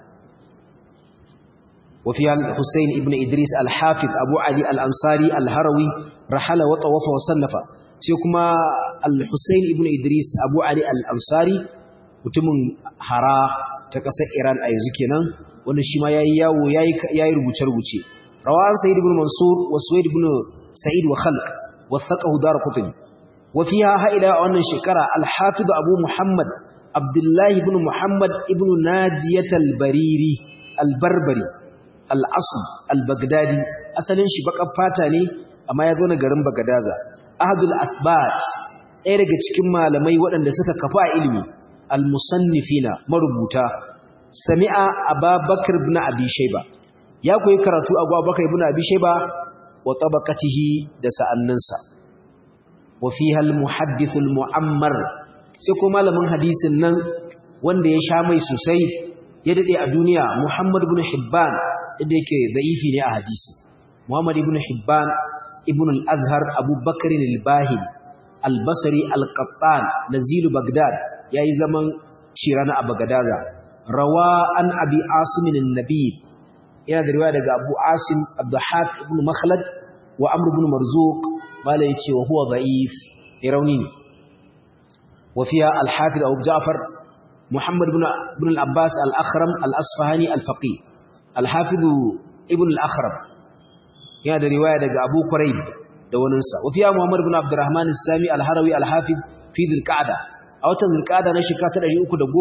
wa fi al-husayn ibn idris al-hafiz abu ali al-ansari al-harawi rahala wa tawafa wa sannafa sai kuma al-Hussein ibn Idris Abu Ali al-Ansari mutumin hara ta ƙasar Iran a yanzu kenan wanda shi ma yayi yawo yayi yayi rubuce-rubuce rawan Sayyid ibn Mansur wa Suwaid ibn Sa'id wa Khalq wathaqahu Darqutni وفيها هائلة أن شكرا الحافظ أبو محمد عبد الله بن محمد ابن ناجية البريري البربري الأصل البغدادي أصلا شبك فاتاني أما يظن قرن بغدازة أحد الأثبات ɗaya daga cikin malamai waɗanda suka kafa ilimi al-musannifina marubuta sami'a ababakar ibn abi shayba ya koyi karatu a abubakar ibn abi shayba wa tabaqatihi da sa'annansa wa fiha al-muhaddith al-mu'ammar sai ko malamin hadisin nan wanda ya sha mai sosai ya dade a duniya muhammad ibn hibban da yake da'ifi ne a hadisi muhammad ibn hibban ibn al-azhar abubakar al-bahili al-basri al-qattan nazilu bagdad yayi zaman shirana a bagadaza rawa an abi asim an-nabi yana da riwaya daga abu asim abdahak ibn makhlad wa amr ibn marzuq mala yace wa huwa da'if irauni ne wa fiha al-hafiz abu ja'far muhammad ibn ibn al-abbas al-akhram al-asfahani al-faqih al-hafiz ibn al-akhram yana da riwaya daga abu quraib da waninsa wafiya Muhammad ibn Abdurrahman al-Sami al-Harawi al-Hafiz fi dhil-Qa'da a watan dhil-Qa'da na shekara ta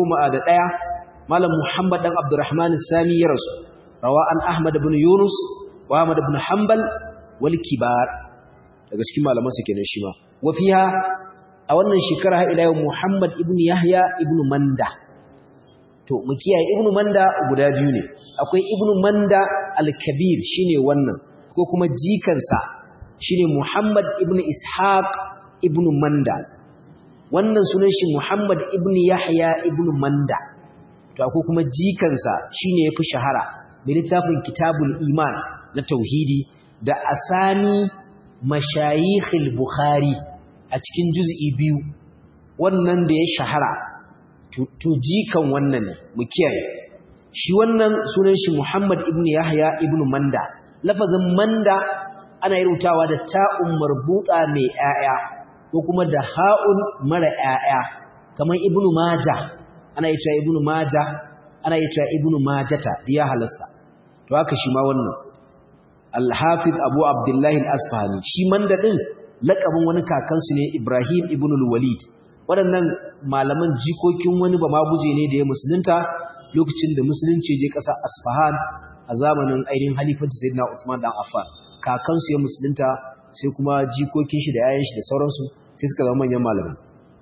311 Malam Muhammad dan Abdurrahman al-Sami ya rasu rawa an Ahmad ibn Yunus wa Ahmad ibn Hanbal wal kibar daga cikin malaman sa kenan shi ma wafiya a wannan shekara har ila yau Muhammad ibn Yahya ibn Manda to mu kiyaye ibn Manda guda biyu ne akwai ibn Manda al-Kabir shine wannan ko kuma jikansa shine Muhammad ibn Ishaq ibn Manda wannan sunan shi Muhammad ibn Yahya ibn Manda to akwai kuma jikansa shine yafi shahara mai littafin Kitabul Iman na tauhidi da asani mashayikh al-Bukhari a cikin juz'i biyu wannan da ya shahara to jikan wannan ne mu kiyaye shi wannan sunan shi Muhammad ibn Yahya ibn Manda lafazin Manda ana yi rutawa da ta'un marbuta mai ‘ya'ya ko kuma da ha'un mara ‘ya'ya kamar ibnu maja ana yi cewa ibnu maja ana yi cewa ibnu majata da ya halasta to haka shi ma wannan alhafiz abu abdullahi al'asfahani shi man daɗin laƙabin wani kakansu ne ibrahim ibn walid waɗannan malaman jikokin wani ba ma guje ne da ya musulunta lokacin da musulunci je ƙasar asfahan a zamanin ainihin halifanci sayyidina usman dan affan kakansu ya musulunta sai kuma jikokin shi da yayan shi da sauransu sai suka zama manyan malamai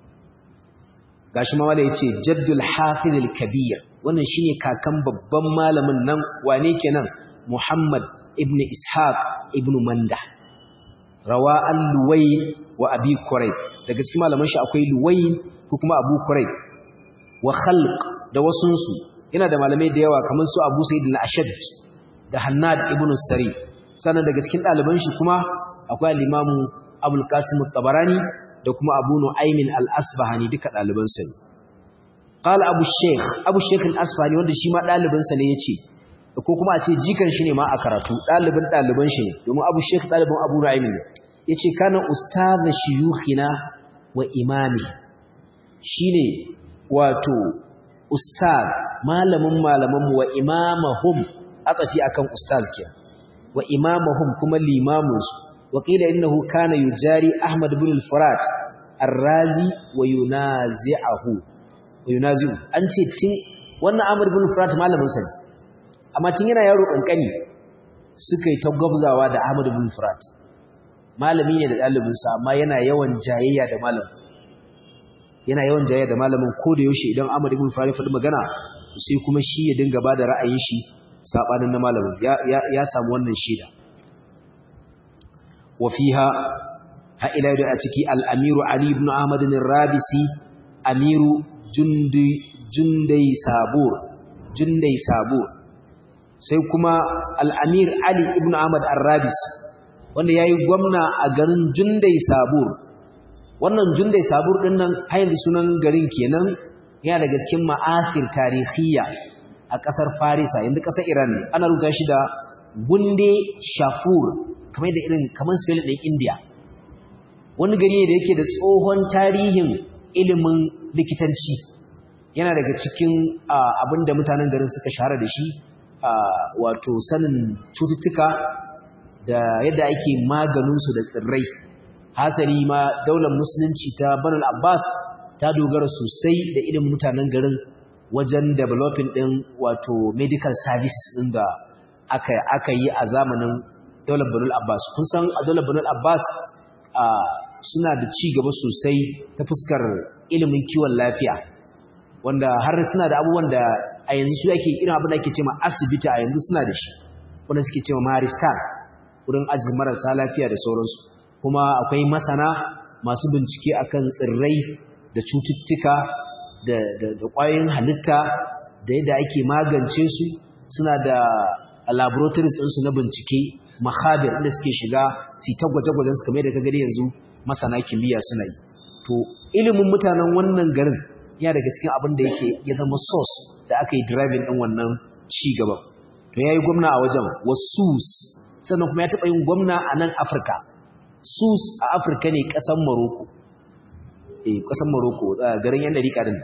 gashi ma wala yace jaddul hafiz al kabir wannan shine kakan babban malamin nan wane kenan muhammad ibn ishaq ibn manda rawa al luwayn wa abi qurayb daga cikin malaman shi akwai luwayn ko kuma abu qurayb wa khalq da wasunsu yana da malamai da yawa kamar su abu sa'id al ashad da hannad ibn sari sannan daga cikin ɗaliban shi kuma akwai al-imamu abul qasim at-tabarani da kuma abu nu'aymin al-asbahani duka ɗaliban sa ne qala abu shaykh abu shaykh al-asbahani wanda shi ma ɗaliban sa ne yace ko kuma a ce jikan shi ne ma a karatu ɗaliban ɗaliban shi ne domin abu shaykh ɗaliban abu nu'aymin ne yace kana ustadh shuyukhina wa imami shine wato ustad malamin malamanmu wa imamahum atafi akan ustaz kenan wa imamahum kuma limamunsu wa qila innahu kana yujari ahmad ibn al-furat ar-razi wa yunazi'uhu wa yunazi'u an ce tin wannan ahmad ibn al-furat malamin sa ne amma tin yana yaro kankani suka yi ta gwabzawa da ahmad ibn al-furat malami ne da dalibin sa amma yana yawan jayayya da malamin yana yawan jayayya da malamin ko da yaushe idan ahmad ibn al-furat ya faɗi magana sai kuma shi ya dinga bada ra'ayin shi sabanin na malamin ya samu wannan shida wafiha ha ila da a ciki al-amiru ali ibn ahmad ar-rabisi amiru jundi jundai sabur jundai sabur sai kuma al-amir ali ibn ahmad ar-rabisi wanda yayi gwamna a garin jundai sabur wannan jundai sabur din nan har yanzu sunan garin kenan yana daga cikin ma'asir tarihiyya a ƙasar Farisa yanzu ƙasar Iran ne ana rubuta shi da Gunde Shafur kamar da irin kamar spelling ɗin India wani gari ne da yake da tsohon tarihin ilimin likitanci yana daga cikin abin da mutanen garin suka shahara da shi wato sanin cututtuka da yadda ake maganinsu da tsirrai hasali ma daular musulunci ta banal abbas ta dogara sosai da ilimin mutanen garin wajen developing din wato medical service din da aka aka yi a zamanin daular banal abbas kun san a daular banal abbas suna da ci gaba sosai ta fuskar ilimin kiwon lafiya wanda har suna da abubuwan da a yanzu su ake irin abin da ake cewa asibiti a yanzu suna da shi wanda suke cewa maristan wurin ajiye marasa lafiya da sauransu kuma akwai masana masu bincike akan tsirrai da cututtuka da ƙwayoyin halitta da yadda ake magance su suna da laboratories ɗinsu na bincike mahabir inda suke shiga su ta gwaje-gwajen su kamar da ka gani yanzu masana kimiyya suna yi to ilimin mutanen wannan garin yana daga cikin abin da yake ya zama source da aka yi driving ɗin wannan ci gaban to ya yi gwamna a wajen wasus sannan kuma ya taɓa yin gwamna a nan afirka sus a afirka ne ƙasan maroko eh ƙasan maroko garin yan dariƙa din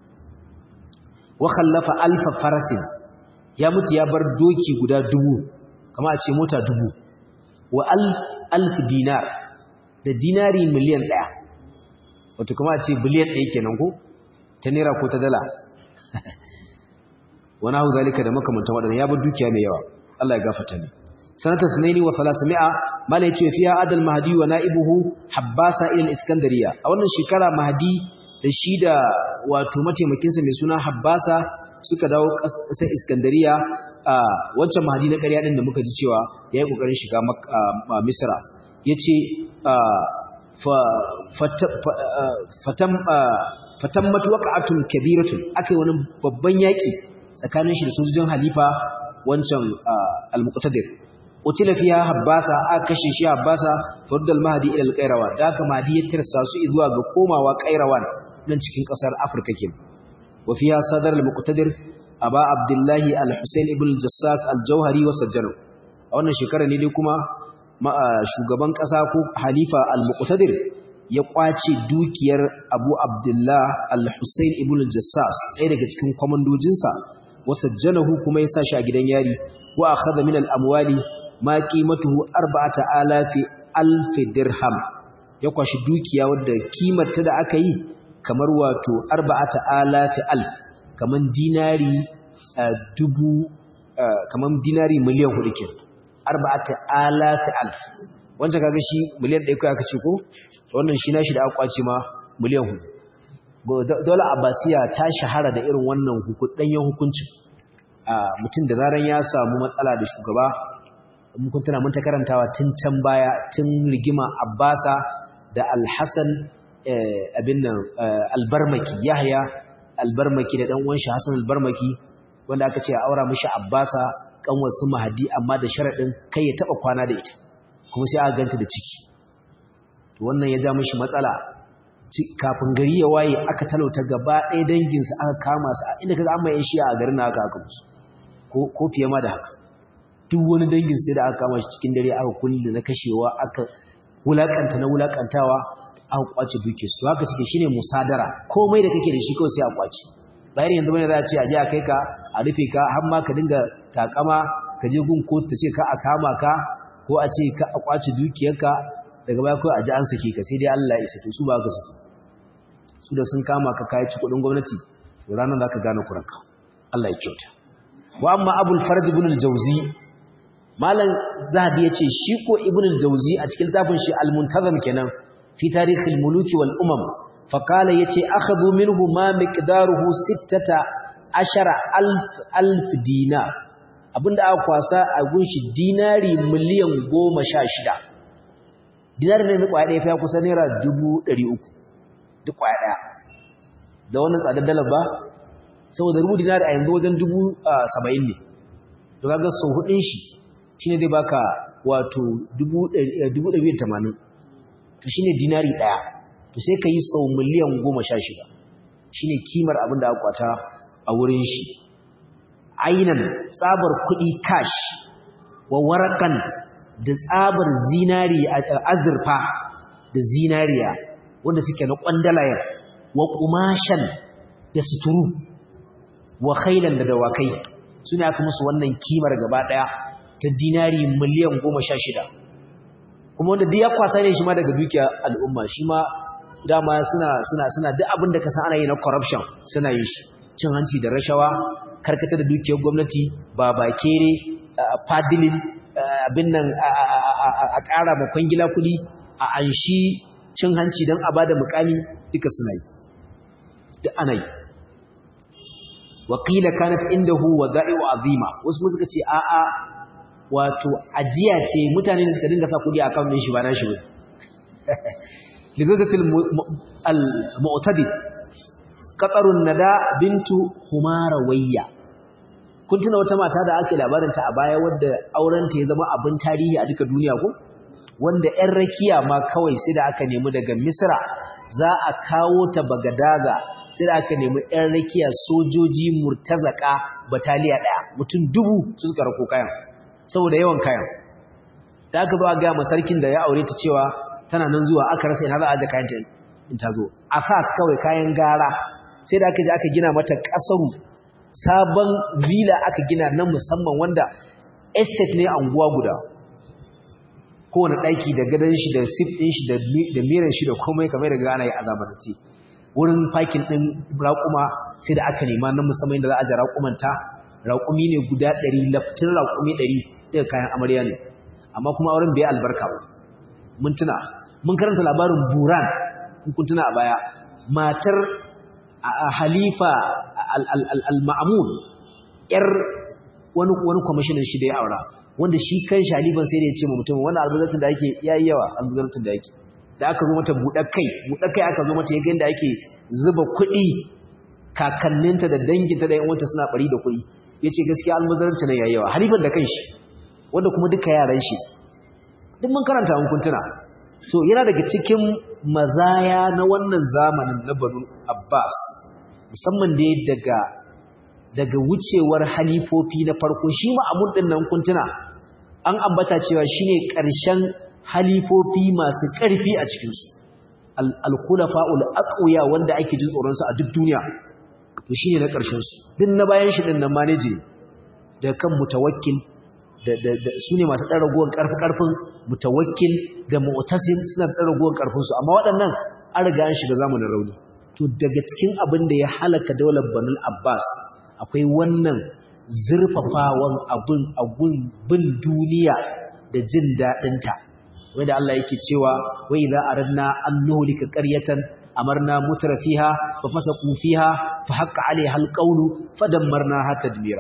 wa khallafa alfa farasin ya mutu ya bar doki guda dubu kama a ce mota dubu wa alf alf dinar da dinari miliyan ɗaya wato kama a ce biliyan ɗaya kenan ko ta naira ko ta dala wani hau zalika da makamantan waɗanda ya bar dukiya mai yawa Allah ya gafata ne sanata tunaini wa salasami'a mala yace fiya adal mahdi wa na'ibuhu habbasa ila iskandariya a wannan shekara mahdi da shi da wato mataimakin sa mai suna habbasa suka dawo ƙasar iskandariya a wancan mahdi na ƙarya din da muka ji cewa yayi kokarin shiga misra yace fa fatam fatammat waqa'atun kabiratun akai wani babban yaki tsakanin shi da sojojin halifa wancan al-muqtadir qutila fiha habbasa aka kashe shi habbasa faddal mahdi ila al-qayrawan da haka mahdi ya tirsa su zuwa ga komawa qayrawan nan cikin kasar afirka ke wa fiha sadar al-muqtadir aba abdullahi al-husayn ibn al-jassas al-jawhari wa sajjanu a wannan shekara ne dai kuma shugaban kasa ko halifa al-muqtadir ya kwace dukiyar abu abdullah al-husayn ibn al-jassas ɗaya daga cikin kwamandojinsa wa sajjanahu kuma ya sa shi a gidan yari wa akhadha min al-amwali ma qimatuhu arba'ata alafi alf dirham ya kwashi dukiya wadda kimarta da aka yi kamar wato arba'ata alafi alf kaman dinari dubu kaman dinari miliyan hudu ke arba'ata alafi alf wancan kaga shi miliyan ɗaya kai aka ce ko wannan shi nashi da aka kwace ma miliyan hudu dole abbasiya ta shahara da irin wannan ɗanyen hukuncin mutum da zaran ya samu matsala da shugaba mun tana mun ta karantawa tun can baya tun rigima abbasa da alhassan abin nan albarmaki yahya albarmaki da dan uwan shi hasan albarmaki wanda aka ce a aura mishi abbasa kanwar su mahadi amma da sharadin kai ya taba kwana da ita kuma sai aka ganta da ciki to wannan ya ja mishi matsala kafin gari ya waye aka talauta gaba ɗaya danginsu aka kama su inda kaga an mai shi a garin na aka aka musu ko fiye ma da haka duk wani dangin sai da aka kama shi cikin dare aka kulle na kashewa aka wulakanta na wulakantawa aka kwace duke su haka suke shine musadara komai da kake da shi kawai sai a kwace bayan yanzu bane za a ce a je a kai ka a rufe ka har ma ka dinga takama ka je gun kotu ta ce ka a kama ka ko a ce ka a kwace dukiyarka daga baya kawai a ji an sake ka sai dai Allah ya isa to su ba ka sake su da sun kama ka kai ci kudin gwamnati to ranar zaka gane kuranka Allah ya kyauta wa amma abul farj ibn al-jawzi malam zahabi yace shi ko ibn al-jawzi a cikin tafin shi al-muntazam kenan fi tarikh al-muluki wal umam fa qala yace akhadhu minhu ma miqdaruhu 16 alf alf dinar abinda aka kwasa a gunshi dinari miliyan 16 dinari ne kwaya ɗaya fa kusa naira 300 duk kwaya ɗaya da wannan tsadar dalar ba saboda rubu dinari a yanzu wajen dubu saba'in ne to kaga sau hudun shi shine zai baka wato dubu ɗari da tamanin to shine dinari ɗaya to sai ka yi sau miliyan goma sha shida shine kimar abin da aka kwata a wurin shi ainan tsabar kuɗi cash wa warakan da tsabar zinari azurfa da zinariya wanda suke na kwandalayen wa kumashan da suturu wa khailan da dawakai suna aka musu wannan kimar gaba daya ta dinari miliyan 16 kuma wanda duk ya kwasa ne shi ma daga dukiya al'umma shi ma dama suna suna suna duk abin da ka san ana yi na corruption suna yi shi cin hanci da rashawa karkata da dukiyar gwamnati ba bakere fadilin abin nan a ƙara ma kwangila kuɗi a anshi cin hanci don a bada mukami duka suna yi duk ana yi wakila kanat indahu wada'i'u azima wasu suka ce a'a wato ajiya ce mutane da suka dinga sa kudi a kan shi ba na shi ba lizatul al-mu'tadi qatarun nada bintu humarawayya kun tuna wata mata da ake labarin ta a baya wadda auren ta ya zama abin tarihi a duka duniya ko wanda ƴan rakiya ma kawai sai da aka nemi daga misra za a kawo ta bagadaza sai da aka nemi ƴan rakiya sojoji murtazaka bataliya ɗaya mutum dubu su suka rako kayan saboda yawan kayan da aka zo a gaya sarkin da ya aure ta cewa tana nan zuwa aka rasa ina za a aje kayan ta in ta zo asas kawai kayan gara sai da aka je aka gina mata kasaru sabon villa aka gina na musamman wanda estate ne anguwa guda kowane ɗaki da gadon shi da sif ɗin shi da miran shi da komai kamar da gana yi a zamanance wurin fakin ɗin raƙuma sai da aka nema na musamman da za a aje raƙumanta raƙumi ne guda ɗari laftin raƙumi ɗari daga kayan amarya ne amma kuma auren bai albarka ba mun tuna mun karanta labarin buran kun tuna a baya matar halifa al-ma'amun yar wani wani kwamishinan shi da ya aura wanda shi kan shalifan sai da ya ce ma mutum wannan albuzarcin da yake yayi yawa albuzarcin da yake da aka zo mata buɗar kai buɗar kai aka zo mata ya da ake zuba kuɗi kakanninta da danginta da yan wanta suna bari da kuɗi ya ce gaskiya almuzarci nan yayi yawa halifan da kanshi wanda kuma duka yaran shi duk mun karanta mun kuntuna so yana daga cikin mazaya na wannan zamanin na Banu Abbas musamman da daga daga wucewar halifofi na farko shi ma amun din nan kuntuna an ambata cewa shine ƙarshen halifofi masu ƙarfi a cikin su al-khulafa'ul aqwiya wanda ake jin tsoron su a duk duniya to shine na ƙarshen su din na bayan shi din nan manage da kan mutawakkil da da sune masu dan ragowar karfi karfin mutawakkil da mu'tasim suna da ragowar karfin su amma waɗannan an riga an shiga zamanin rauni to daga cikin abin da ya halaka daular Banul Abbas akwai wannan zurfafawan abin abun bin duniya da jin dadin ta wanda Allah yake cewa wa idza aradna an nuhlika qaryatan amarna mutrafiha fa fasaqu fiha fa haqqa alaiha alqawlu fadammarnaha tadmira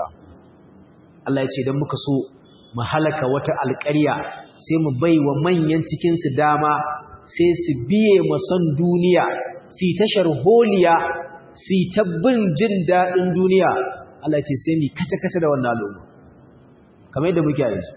Allah ya ce dan muka so mu halaka wata alƙarya sai mu baiwa manyan cikin su dama sai su biye masan duniya su tashar holiya su ta bin jin dadin duniya Allah ya ce sai mu kace kace da wannan al'umma kamar yadda muke yanzu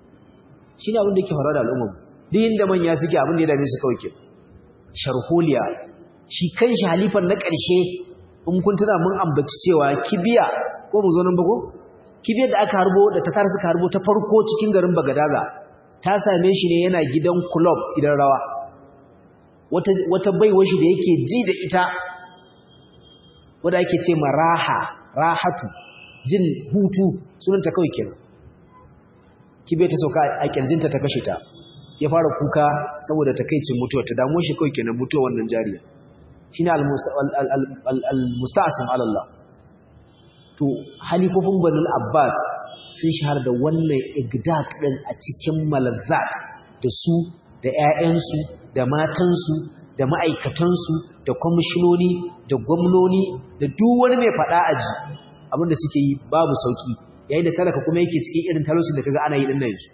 shine abin da yake faruwa da al'umma duk inda manya suke abin da ya dame su kawai ke sharholiya shi kan shi halifan na ƙarshe in kun tuna mun ambaci cewa kibiya ko mu zo nan bago kibiyar da aka harbo da ta tara suka harbo ta farko cikin garin Bagadaza ta same shi ne yana gidan club gidan rawa wata wata baiwa shi da yake ji da ita wanda ake ce ma raha rahatu jin hutu sunanta kawai kenan kibiyar ta sauka a kirjinta ta kashe ta ya fara kuka saboda takaicin mutuwa ta damu shi kawai kenan mutuwa wannan jariya shine al-musta'sim ala Allah to halifofin banul abbas sun shahara da wannan igdaq din a cikin malazzat da su da ƴaƴansu da matansu da ma'aikatansu da kwamishinoni da gwamnoni da duk wani mai faɗa aji abinda suke yi babu sauki yayin da talaka kuma yake cikin irin talaucin da kaga ana yi din nan yanzu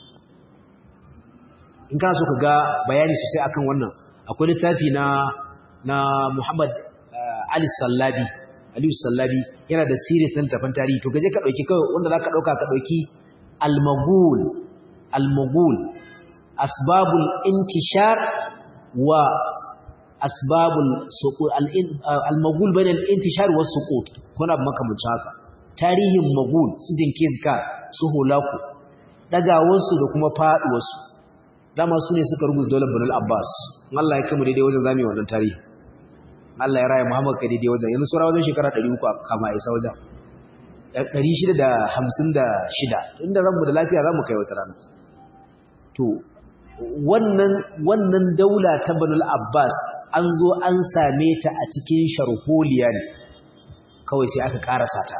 in kana so ka ga bayani sosai akan wannan akwai littafi na na Muhammad Ali Sallabi Ali Sallabi yana da series na littafin tarihi to gaje ka dauki kawai wanda zaka dauka ka dauki Al-Maghul Al-Maghul asbabul intishar wa asbabul suqut al-Maghul bain al-intishar wa suqut kuna makamancin haka tarihin Maghul su Genghis Khan su Hulaku dagawarsu da kuma faduwarsu dama su ne suka rubuta daular Banul Abbas Allah ya kama daidai wajen zame wannan tarihi Allah ya raya Muhammad ka daidai wajen yanzu sura wajen shekara 300 kama isa wajen 656 inda ranmu da lafiya zamu kai wata rana to wannan wannan daula ta banul abbas an zo an same ta a cikin sharholiya ne kawai sai aka karasa ta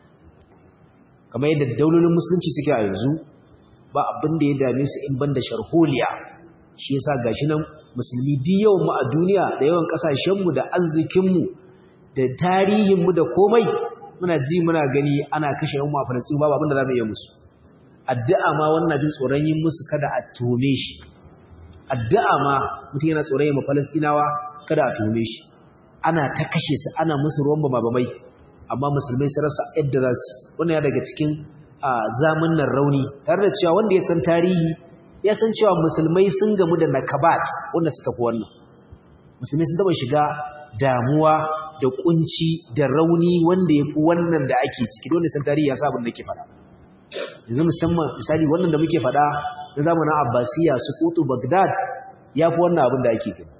kamar yadda daulolin musulunci suke a yanzu ba abin da ya dame su in banda sharholiya shi yasa gashi nan musulmi duk yawan mu a duniya da yawan kasashen mu da arzikin mu da tarihin mu da komai muna ji muna gani ana kashe yan mu a Falastin babu abin da zamu iya musu addu'a ma wannan jin tsoron yin musu kada a tume shi addu'a ma mutum yana tsoron yin Falastinawa kada a tume shi ana ta kashe su ana musu ruwan bama-bamai amma musulmai su rasa yadda za su wannan ya daga cikin zamanin rauni tare da cewa wanda ya san tarihi ya san cewa musulmai sun gamu da nakabat wanda suka fi wannan musulmai sun taba shiga damuwa da kunci da rauni wanda ya fi wannan da ake ciki wanda san tarihi ya sa abin da ke faɗa yanzu musamman misali wannan da muke faɗa na zamanin abbasiya su kutu bagdad ya fi wannan abin da ake gani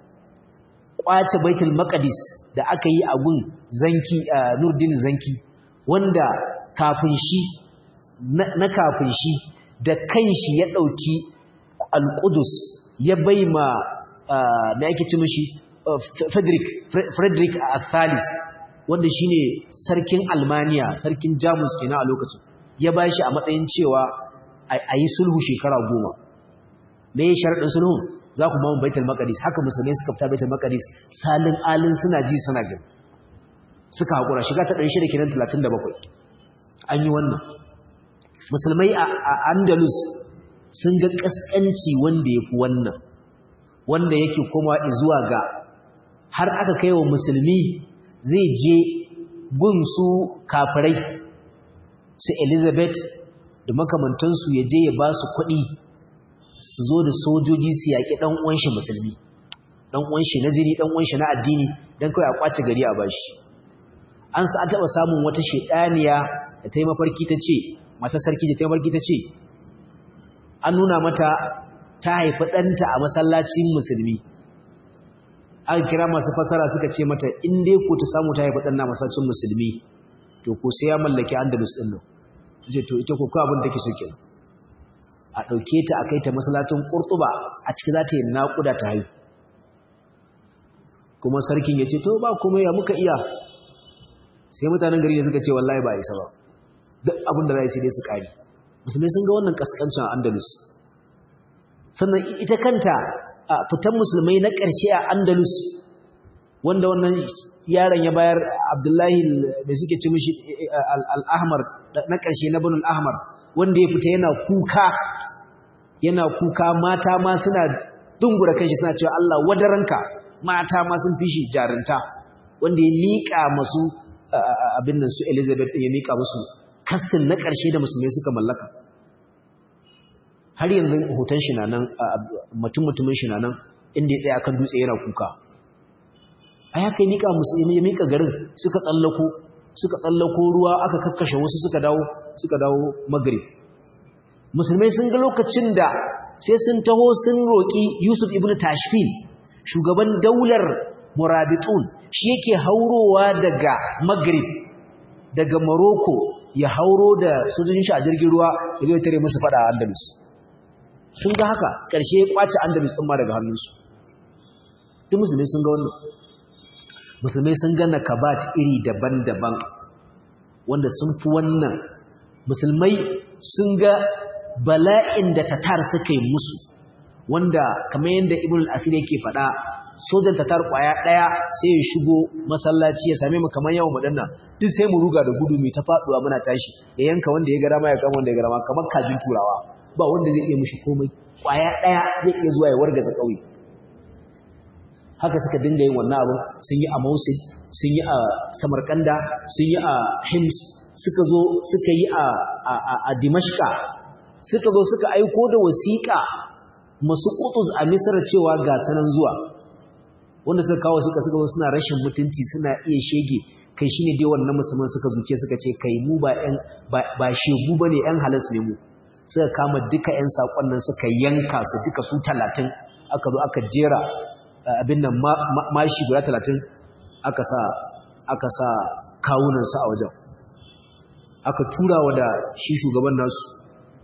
kwace baitul maqdis da aka yi a gun zanki nurdin zanki wanda kafin shi na kafin shi da kanshi ya dauki al-qudus ya baima me yake ci mishi Frederick Frederick al-Thalis wanda shine sarkin Almania sarkin Jamus kenan a lokacin ya bashi a matsayin cewa ayi sulhu shekara goma me sharadin sulhu za ku ba mu baitul maqdis haka musulmai suka fita baitul maqdis salin alin suna ji suna gani suka hakura shiga ta 600 kenan 37 an yi wannan musulmai a Andalus sun ga kaskanci wanda yafi wannan wanda yake kuma zuwa ga har aka kai wa musulmi zai je gun su kafirai su Elizabeth da makamantansu ya je ya ba su kuɗi su zo da sojoji su yaƙi ɗan uwanshi musulmi ɗan uwanshi na jini ɗan uwanshi na addini don kawai a ƙwace gari a bashi an sa an taɓa samun wata shaɗaniya da ta yi mafarki ta ce mata sarki da ta yi mafarki ta ce an nuna mata ta haifi ɗanta a masallacin musulmi aka kira masu fasara suka ce mata in dai ko ta samu ta haifi ɗanna masallacin musulmi to ko sai ya mallaki andalus ɗin nan ce to ita ko ko abin da take so kenan a ɗauke ta a kai ta masallacin ƙurtuba a ciki za ta yi naƙuda ta haifu kuma sarkin ya ce to ba kuma ya muka iya sai mutanen gari da suka ce wallahi ba isa ba duk abin da za sai dai su ƙari musulmai sun ga wannan ƙasƙancin a andalus sannan ita kanta a fitan musulmai na ƙarshe a andalus wanda wannan yaron ya bayar abdullahi da suke ci mishi al'ahmar na ƙarshe na banul ahmar wanda ya fita yana kuka yana kuka mata ma suna dungura kanshi suna cewa Allah wadaranka mata ma sun fishi jarinta wanda ya miƙa masu abin nan su Elizabeth ya miƙa musu kastin na ƙarshe da musulmai suka mallaka har yanzu hoton shi nan mutum mutumin shi nan inda ya tsaya akan dutse yana kuka a ya kai miƙa musulmi ya miƙa garin suka tsallako suka tsallako ruwa aka kakkashe wasu suka dawo suka dawo magrib musulmai sun ga lokacin da sai sun taho sun roƙi Yusuf ibn Tashfin shugaban daular Murabitun shi yake haurowa daga Maghrib daga Morocco ya hauro da sojojin shi a jirgin ruwa ya zo tare musu fada a Andalus sun ga haka ƙarshe ya kwace Andalus din ma daga hannunsu duk musulmai sun ga wannan musulmai sun ga nakabat iri daban-daban wanda sun fi wannan musulmai sun ga bala'in da tatar suka yi musu wanda kamar yadda ibn al-asir yake faɗa sojan tatar kwaya ɗaya sai ya shigo masallaci ya same mu kamar yawan madanna duk sai mu ruga da gudu mai ta faɗuwa muna tashi ya yanka wanda ya ga dama ya kama wanda ya ga dama kamar kajin turawa ba wanda zai iya mushi komai kwaya ɗaya zai iya zuwa ya wargaza ƙauye haka suka dinga yin wannan abin sun yi a Mosul sun yi a Samarkanda sun yi a Hims suka zo suka yi a a Dimashqa suka zo suka aiko da wasiƙa masu kutus a Misr cewa ga sanan zuwa wanda suka kawo suka suka zo suna rashin mutunci suna iya shege kai shine dai wannan musulman suka zuke suka ce kai mu ba ƴan ba shegu bane ƴan halas ne mu suka kama duka ƴan sakon nan suka yanka su duka su 30 aka zo aka jera abin nan mashi guda 30 aka sa aka sa kawunan su a wajen aka tura wa da shi shugaban nasu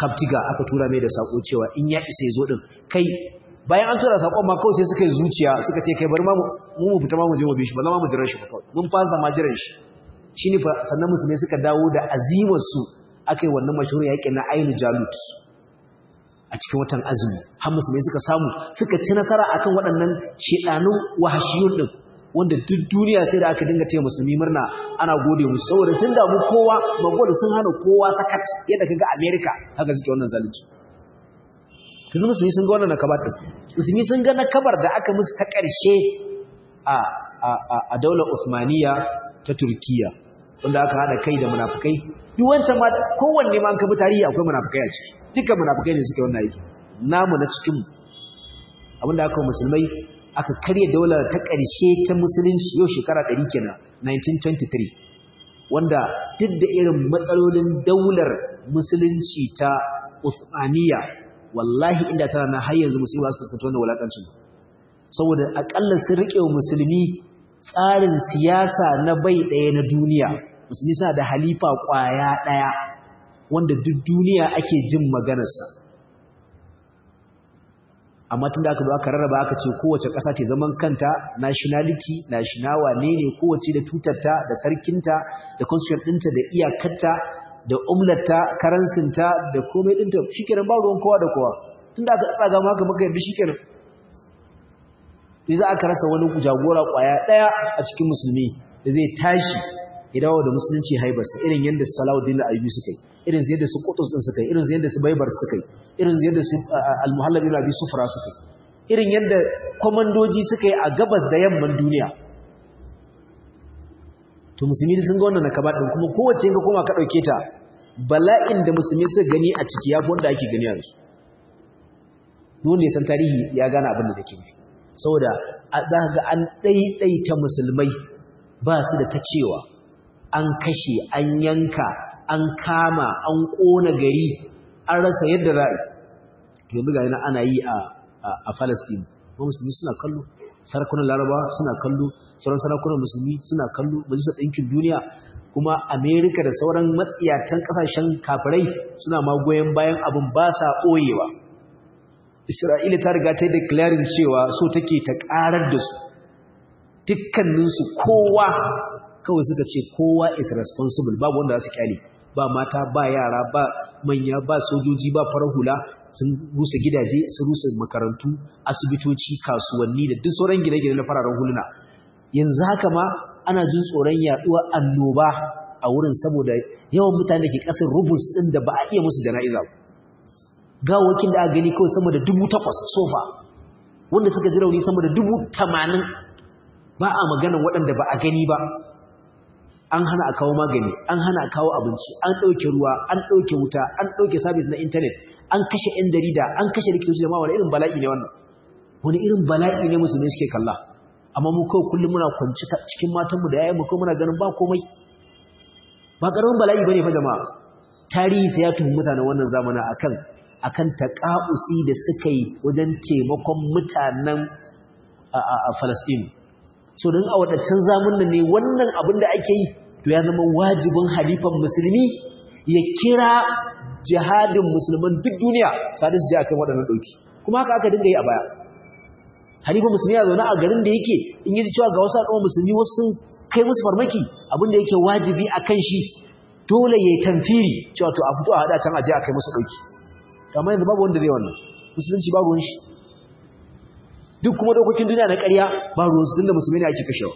kaptiga aka tura mai da sako cewa in ya isa ya zo din kai bayan an tura sakon ma kawai sai suka yi zuciya suka ce kai bari ma mu mu fita ma mu je mu bi shi ba za mu jira shi ba kawai mun fasa ma jiran shi shine fa sannan musulmai suka dawo da azimar su akai wannan mashhur yaƙin na Ainu Jalut a cikin watan azumi har musulmai suka samu suka ci nasara akan waɗannan shedanun wahashiyun din wanda duk duniya sai da aka dinga taya musulmi murna ana gode musu saboda sun damu kowa magol sun hana kowa sakat yadda kaga America haka suke wannan zalunci tun musulmi sun ga wannan nakabar din musulmi sun ga nakabar da aka musu ta ƙarshe a a a daular Usmaniya ta Turkiya wanda aka hada kai da munafikai duk wancan ma kowanne ma an kabi tarihi akwai munafikai a ciki dukkan munafikai ne suke wannan aiki namu na cikin mu abinda aka musulmai aka karya daular ta ƙarshe ta musulunci yau shekara 100 kenan 1923 wanda duk da irin matsalolin daular musulunci ta Uthmaniya wallahi inda tana na har yanzu musulmi ba su fuskanta wannan wulakancin saboda akalla sun rike wa musulmi tsarin siyasa na bai ɗaya na duniya musulmi suna da halifa ƙwaya ɗaya wanda duk duniya ake jin maganarsa amma tun da aka zo aka rarraba aka ce kowace ƙasa ce zaman kanta nationality nationawa ne ne kowace da tutarta da sarkinta da constitution ɗinta da iyakarta da umlarta karansinta da komai ɗinta shi kenan ba ruwan kowa da kowa tun da aka tsaga maka maka yadda shi kenan sai za aka rasa wani jagora ƙwaya ɗaya a cikin musulmi da zai tashi ya dawo da musulunci haibarsa irin yadda Salahuddin Ayyubi suka yi irin yadda su Qutus din suka yi irin yadda su Baibar suka yi irin yadda su Al-Muhallab ibn Abi Sufra suka yi irin yadda komandoji suka yi a gabas da yamman duniya to musulmi sun ga wannan nakaba din kuma kowace ga koma ka dauke ta bala'in da musulmi suka gani a ciki yafi wanda ake gani a yanzu dole san tarihi ya gane abin da take nufi saboda za ka ga an ɗaiɗaita musulmai ba su da ta cewa an kashe an yanka an kama an ƙona gari an rasa yadda ra'i yanzu ga yana ana yi a Falasɗin ba musulmi suna kallo sarakunan laraba suna kallo sauran sarakunan musulmi suna kallo majalisar ɗinkin duniya kuma amerika da sauran matsiyatan ƙasashen kafirai suna magoyan bayan abin ba sa ɓoyewa isra'ila ta riga ta yi declaring cewa so take ta ƙarar da su dukkaninsu kowa kawai suka ce kowa is responsible babu wanda za su kyale ba mata ba yara ba manya ba sojoji ba farar hula sun rusa gidaje sun rusa makarantu asibitoci kasuwanni da duk sauran gine-gine na fararen huluna yanzu haka ma ana jin tsoron yaduwar annoba a wurin saboda yawan mutane da ke kasar rubus din da ba a iya musu jana'iza gawakin da aka gani kawai sama da dubu takwas sofa wanda suka ji rauni sama da dubu tamanin ba a maganan waɗanda ba a gani ba an hana a kawo magani an hana a kawo abinci an ɗauke ruwa an ɗauke wuta an ɗauke sabis na intanet an kashe 'yan jarida an kashe likitoci da ma wani irin bala'i ne wannan wani irin bala'i ne musulmi suke kalla amma mu kawai kullum muna kwanci cikin matanmu da yayan mu kawai muna ganin ba komai ba ƙaramin bala'i bane fa jama'a tarihi sai ya tuhumi mutanen wannan zamanin akan akan taƙa'usi da suka yi wajen taimakon mutanen a Falasɗinu so don a waɗancan zamanin ne wannan abin da ake yi to ya zama wajibin halifan musulmi ya kira jihadin musulman duk duniya sadu su je a kan waɗannan ɗauki kuma haka aka dinga yi a baya halifan musulmi ya zaune a garin da yake in yi cewa ga wasu al'umma musulmi wasu sun kai musu farmaki abin da yake wajibi a kan shi dole ya yi tamfiri cewa to a fito a haɗa can a je a kai musu ɗauki amma yanzu babu wanda zai wannan musulunci babu wani shi duk kuma dokokin duniya na ƙarya ba ruwansu tun da musulmi ne ake kashewa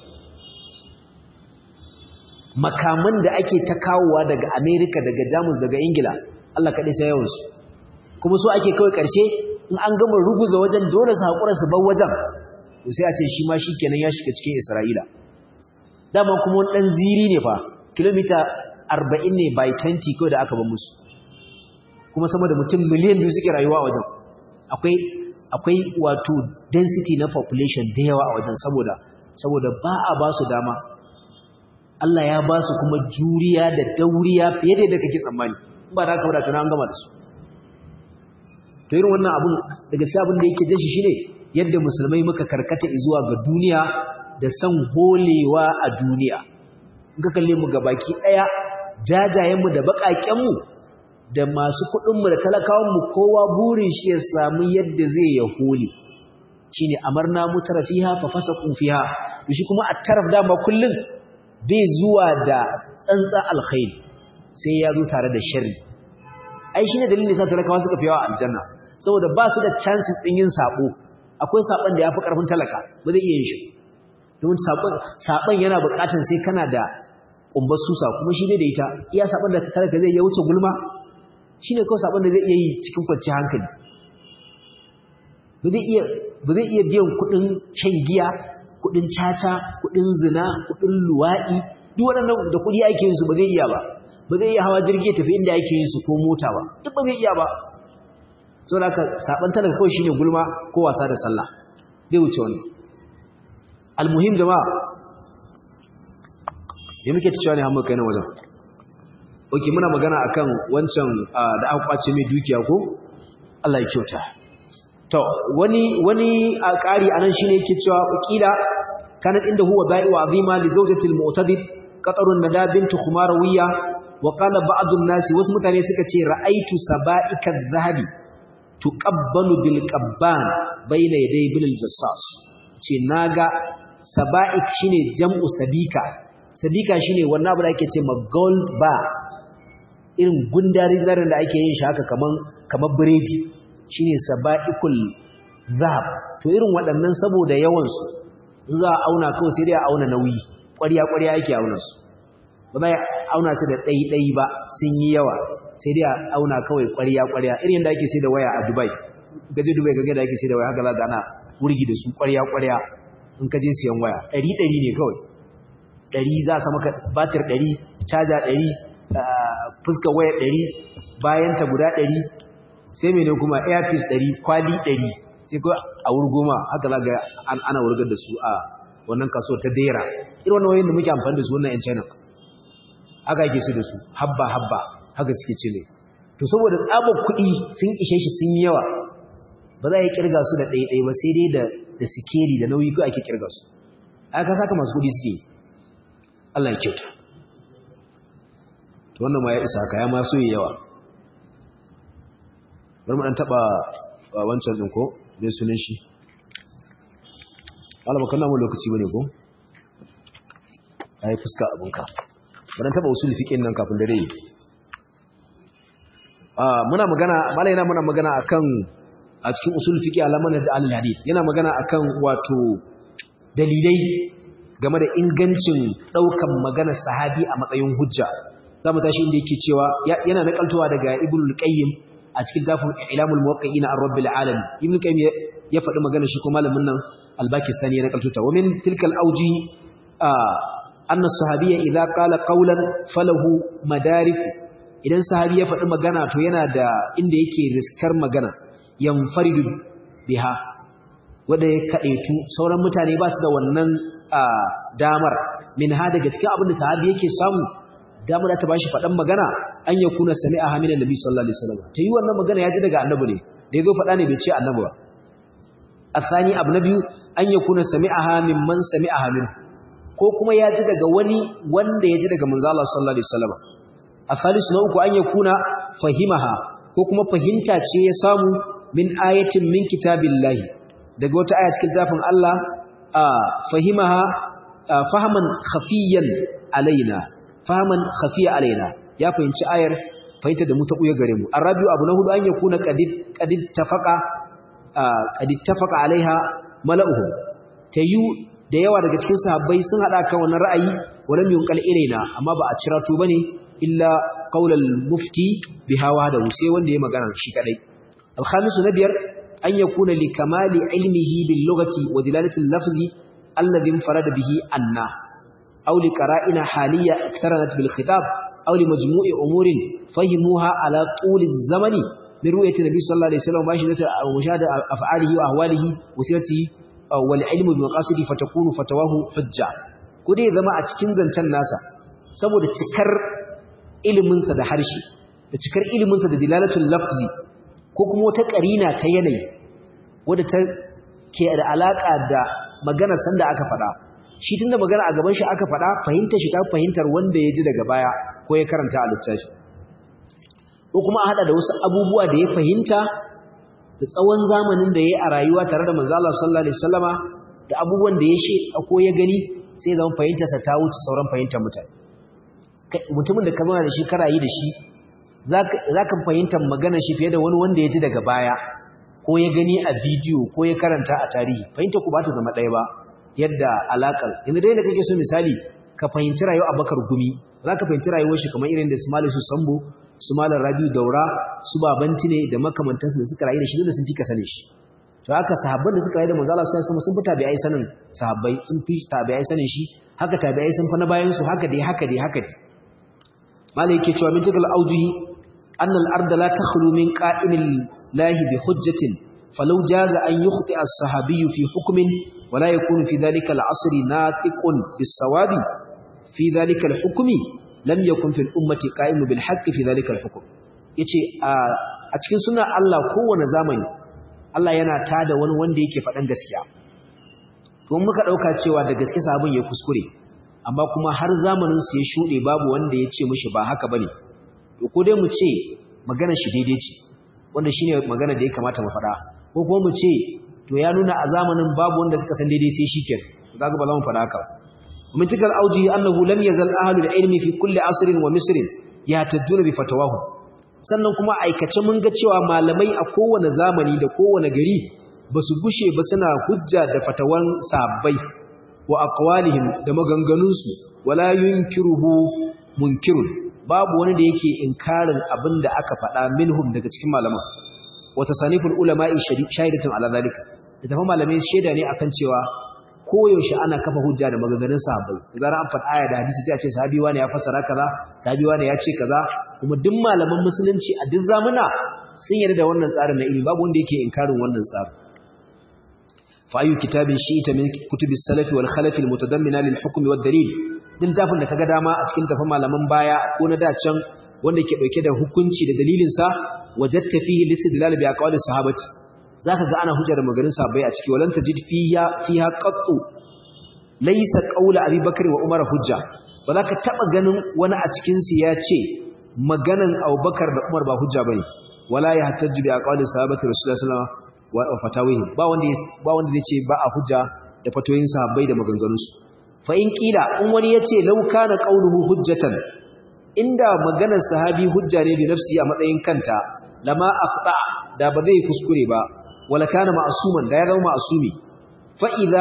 makaman da ake ta kawowa daga amerika daga jamus daga ingila allah kaɗai sai yawansu kuma so ake kawai ƙarshe in an gama ruguza wajen dole su haƙura su bar wajen to sai a ce shi ma shi kenan ya shiga cikin isra'ila dama kuma wani ɗan ziri ne fa kilomita arba'in ne by 20 kawai da aka bar musu kuma sama da mutum miliyan biyu suke rayuwa a wajen akwai akwai wato density na population da yawa a wajen saboda saboda ba a ba su dama Allah ya ba su kuma juriya da dauriya fiye da yadda kake tsammani in ba da haka wadata na an gama da su to irin wannan abun da gaskiya abin da yake jin shi shine yadda musulmai muka karkata zuwa ga duniya da san holewa a duniya in ka kalle mu gabaki daya jajayen mu da bakaken mu da masu kuɗinmu da talakawanmu kowa burin shi ya samu yadda zai ya hole shi ne amarna mutara fiha fa fasa fiha shi kuma a taraf dama kullum bai zuwa da tsantsa alkhairi sai ya zo tare da sharri ai shi ne dalilin sa talakawa suka fi yawa aljanna saboda ba su da chances ɗin yin sabo akwai saban da ya fi ƙarfin talaka ba zai iya yin shi domin saban yana buƙatar sai kana da ƙumbar susa kuma shi ne da ita iya saban da talaka zai iya wuce gulma shi ne kawai saɓon da zai iya yi cikin kwanci hankali ba zai iya biyan kuɗin shan giya kuɗin caca kuɗin zina kuɗin luwaɗi duk waɗannan da kuɗi ake yin su ba zai iya ba ba zai iya hawa jirgi tafi inda ake yin su ko mota ba duk ba zai iya ba sau da aka saɓon talaka kawai shi ne gulma ko wasa da sallah zai wuce wani almuhim jama'a ya muke ta cewa ne hamurka yana wajen Oke muna magana akan wancan da aka kwace mai dukiya ko Allah ya kyauta. To wani wani a ƙari anan shine yake cewa kila kanat inda huwa da'i wa azima li zawjati al-mu'tadid qatarun nada bint khumarawiya wa qala ba'd an-nas wasu mutane suka ce ra'aitu saba'ika adh-dhahabi tuqabbalu bil qabban bayna yaday bil jassas ce naga saba'ik shine jam'u sabika sabika shine wannan abu da ake ce ma gold bar irin gundarin zarin da ake yin shi haka kaman kamar biredi shine saba'ikul zahab to irin waɗannan saboda yawan su za a auna kawai sai dai a auna nauyi ƙwarya ƙwarya yake auna su ba za a auna su da ɗai ɗai ba sun yi yawa sai dai a auna kawai ƙwarya ƙwarya irin da ake sai da waya a Dubai gaje Dubai ga da ake sai da waya haka za ga ana wurgi da su ƙwarya ƙwarya in ka je siyan waya ɗari ɗari ne kawai ɗari za a sa maka batir ɗari caja ɗari fuskar waya ɗari bayanta guda ɗari sai mene kuma airpiece ɗari kwali ɗari sai ko a wurgoma haka za ga ana wurgar da su a wannan kaso ta dera irin wannan wayoyin da muke amfani da su wannan 'yan china haka yake su da su habba habba haka suke cile to saboda tsabar kuɗi sun ishe shi sun yi yawa ba za a yi kirga su da ɗaiɗai ba sai dai da sikeli da nauyi ko ake kirga su aka saka masu kuɗi suke Allah ya kyauta to wannan ma ya isa haka ya ma so yawa bari mu dan taba wancan din ko me sunan shi Allah baka namu lokaci bane ko ai fuska abunka bari taba usul fiqin nan kafin dare ah muna magana malai yana muna magana akan a cikin usul fiqi alaman da al-hadith yana magana akan wato dalilai game da ingancin daukan magana sahabi a matsayin hujja za mu tashi inda yake cewa yana nakaltowa daga ibn al-qayyim a cikin dafin ilamul muwaqqi'in ar-rabbil alamin ibn al-qayyim ya faɗi magana shi ko malamin nan al-bakistani ya nakaltota wa min tilkal awji anna sahabiyya idza qala qawlan falahu madarik idan sahabi ya faɗi magana to yana da inda yake riskar magana yanfaridu biha wanda ya kadaitu sauran mutane ba su da wannan damar min ha daga cikin abin da sahabi yake samu damar ta bashi faɗan magana an ya kuna sami a haminan nabi sallallahu alaihi wasallam ta yi wannan magana ya ji daga annabi ne da ya zo faɗa ne bai ce annabi ba asani abu na biyu an ya kuna sami a hamin man sami a hamin ko kuma ya ji daga wani wanda ya ji daga manzo Allah sallallahu alaihi wasallam asalisu na uku an ya kuna fahimaha ko kuma fahimta ce ya samu min ayatin min kitabillahi daga wata aya cikin zafin Allah fahimaha fahaman khafiyan alaina faman khafiya alaina ya fahimci ayar fahimta da mu ta buye gare mu arabiu abu na hudu an yakuna qadid qadid tafaqa qadid tafaqa alaiha mala'uhum tayu da yawa daga cikin sahabbai sun hada kan wannan ra'ayi walam yunqal ilaina amma ba a cira to bane illa qaulal mufti bihawa da sai wanda ya magana shi kadai alkhamisu na biyar an yakuna li kamali ilmihi bil lughati wa dilalati al-lafzi alladhi farada bihi anna أو لقرائن حالية اقترنت بالخطاب أو لمجموع أمور فهموها على طول الزمن من رؤية النبي صلى الله عليه وسلم ومشاهدة أفعاله وأهواله وسيرته والعلم بمقاصده فتكون فتواه حجة كده زما أتكين زنتان ناسا سبو ده تكر iliminsa da harshe da cikar iliminsa da dilalatul lafzi ko kuma wata karina ta yanayi wadda ta ke da alaka da maganar sanda aka faɗa shi tunda magana a gaban shi aka faɗa fahimtar shi ta fahimtar wanda ya ji daga baya ko ya karanta a littafi ko kuma a hada da wasu abubuwa da ya fahimta da tsawon zamanin da ya yi a rayuwa tare da manzo Allah sallallahu alaihi wasallama da abubuwan da ya she ko ya gani sai zama fahimtarsa ta wuce sauran fahimtar mutane mutumin da ka zauna da shi kana yi da shi za ka fahimtar maganar shi fiye da wani wanda ya ji daga baya ko ya gani a bidiyo ko ya karanta a tarihi fahimta ku ba ta zama ɗaya ba yadda alaƙar yanzu dai da kake so misali ka fahimci rayuwa abakar gumi za ka fahimci rayuwar shi kamar irin da su malam su sambo su malam rabiu daura su babanti ne da makamantansu da suka rayu da shi da sun fi ka sane shi to haka sahabban da suka rayu da manzo Allah sallallahu alaihi wasallam sun fi tabi'ai sanin sahabbai sun fi tabi'ai sanin shi haka tabi'ai sun fa na bayan su haka dai haka dai haka dai malai yake cewa min tikal aujuhi أن الأرض لا تخلو من قائم الله بحجة فلو جاز أن يخطئ الصحابي في حكم ولا يكون في ذلك العصر ناطق بالصواب في ذلك الحكم لم يكن في الأمة قائم بالحق في ذلك الحكم yace a cikin suna Allah kowane zamani Allah yana tada wani wanda yake faɗan gaskiya to muka ɗauka cewa da gaske sabon ya kuskure amma kuma har zamanin su ya shuɗe babu wanda ya ce mishi ba haka bane to ko dai mu ce magana shi daidai ce wanda shine magana da ya kamata mu faɗa ko kuma mu ce to ya nuna a zamanin babu wanda suka san daidai sai shikenan kaga ba za mu faɗa haka min tikal auji annahu lam yazal ahlul ilmi fi kulli asrin wa misrin yatajuna bi fatawahu sannan kuma aikace mun ga cewa malamai a kowane zamani da kowane gari ba su gushe ba suna hujja da fatawan sabbai wa aqwalihim da maganganunsu wala yunkiruhu munkirun babu wani da yake inkarin abin da aka faɗa minhum daga cikin malaman wata saniful ulama'i shahidatun ala zalika da tafi malamai shaida ne akan cewa koyaushe ana kafa hujja da maganganun sahabbai da zarar an faɗa aya da hadisi sai a ce sahabi wani ya fassara kaza sahabi wani ya ce kaza kuma duk malaman musulunci a duk zamuna sun yarda da wannan tsarin na ilimi babu wanda yake inkarin wannan tsarin fa ayu kitabin shi'ita min kutubis salafi wal khalafi al mutadammina lil hukmi wad dalil din tafin da kaga dama a cikin tafin malaman baya ko na dacan wanda ke dauke da hukunci da dalilin sa wajatta fihi listidlal bi aqwalis sahabati zaka ga ana hujjar magarin sahabbai a ciki walan tajid fiha fiha qattu laysa qawlu abi bakr wa umar hujja ba za ka taba ganin wani a cikin su ya ce maganan abubakar da umar ba hujja bane wala ya hatajju bi aqwalis sahabati rasulullahi sallallahu alaihi wasallam wa fatawihi ba wanda ba wanda zai ce ba a hujja da fatoyin sahabbai da maganganunsu fa in kila in wani yace law kana qawluhu hujjatan inda maganar sahabi hujja ne bi nafsi a matsayin kanta lama afta da ba zai kuskure ba wala kana ma'suman da ya zama ma'sumi fa idza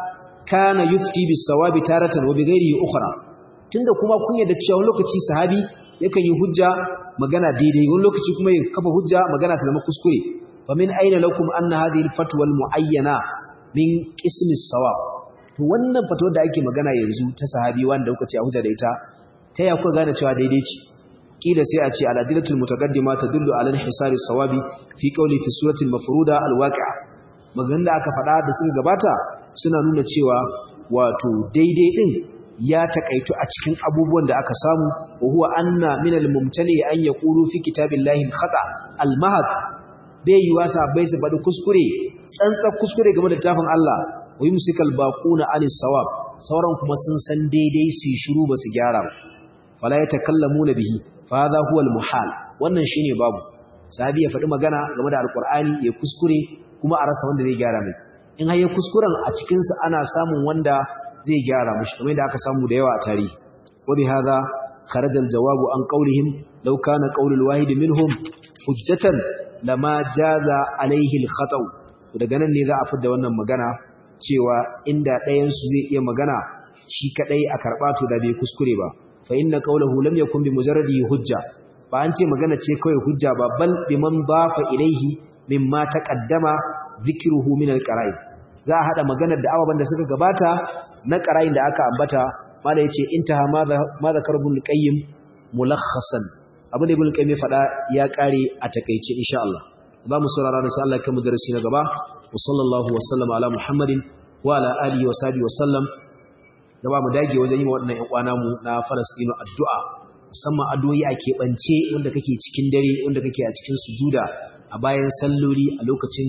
kana yufti bis sawabi taratan wa bighairihi ukhra tunda kuma kun yadda cewa lokaci sahabi yakan yi hujja magana daidai wani lokaci kuma ya kafa hujja magana ta zama kuskure fa min aina lakum anna hadhihi al-fatwa al-mu'ayyana min qismi as-sawab to wannan fatawar da ake magana yanzu ta sahabi wanda kuka ce a hujja da ita ta ya kuka gane cewa daidai ce kila sai a ce al-adillatul mutaqaddima tadullu ala inhisari sawabi fi qawli fi surati al-mafruda al-waqi'a magan da aka faɗa da suka gabata suna nuna cewa wato daidai din ya takaitu a cikin abubuwan da aka samu wa huwa anna min al-mumtani an yaqulu fi kitabillahi al-khata al-mahad bai yi wasa bai su faɗi kuskure tsantsar kuskure game da tafin Allah wa yumsikal baquna anis sawab sauran kuma sun san daidai su shiru ba su gyara ba fala yatakallamuna bihi fa hadha huwa al-muhal wannan shine babu sahabi ya faɗi magana game da alqur'ani ya kuskure kuma a rasa wanda zai gyara mai in har ya kuskuren a cikin su ana samun wanda zai gyara mishi kamar yadda aka samu da yawa a tarihi wa bi hadha kharaja al-jawabu an qawlihim law kana qawlul wahid minhum hujjatan lama jaza alaihi al-khata daga nan ne za a fidda wannan magana cewa inda ɗayan su zai iya magana shi kadai a karba to da bai kuskure ba fa inna qawluhu lam yakun bi mujarradi hujja ba an ce magana ce kawai hujja ba bal biman bafa ilaihi mimma taqaddama dhikruhu min al-qara'in za a hada maganar da ababan da suka gabata na qara'in da aka ambata mala yace intaha ma zakarul qayyim mulakhasan abin da ibn qayyim ya faɗa ya ƙare a takeice insha Allah za mu saurara da sai Allah kan darasi na gaba wa sallallahu wa sallama ala muhammadin wa ala alihi wa sahbihi wa sallam da ba mu dage wajen yi wa waɗannan ƴan uwana mu na Falastinu addu'a musamman addu'o'i a keɓance wanda kake cikin dare wanda kake a cikin sujuda a bayan salloli a lokacin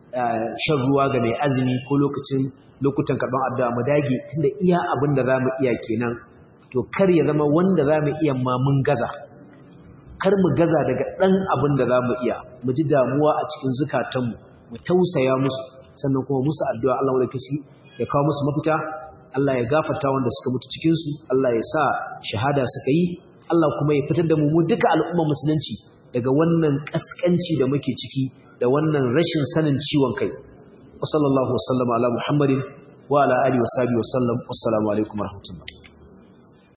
shan ruwa ga mai azumi ko lokacin lokutan karɓar addu'a mu dage tunda iya abin da za mu iya kenan to kar ya zama wanda za mu iya ma mun gaza kar mu gaza daga ɗan abin da za mu iya mu ji damuwa a cikin zukatanmu mu tausaya musu sannan kuma musu addu'a Allah wadda kashi ya kawo musu mafita Allah ya gafarta wanda suka mutu cikinsu Allah ya sa shahada suka yi Allah kuma ya fitar da mu mu duka al'ummar musulunci daga wannan kaskanci da muke ciki da wannan rashin sanin ciwon kai wa sallallahu wa sallama ala muhammadin wa ala alihi wa sahbihi wa sallam wassalamu alaikum warahmatullahi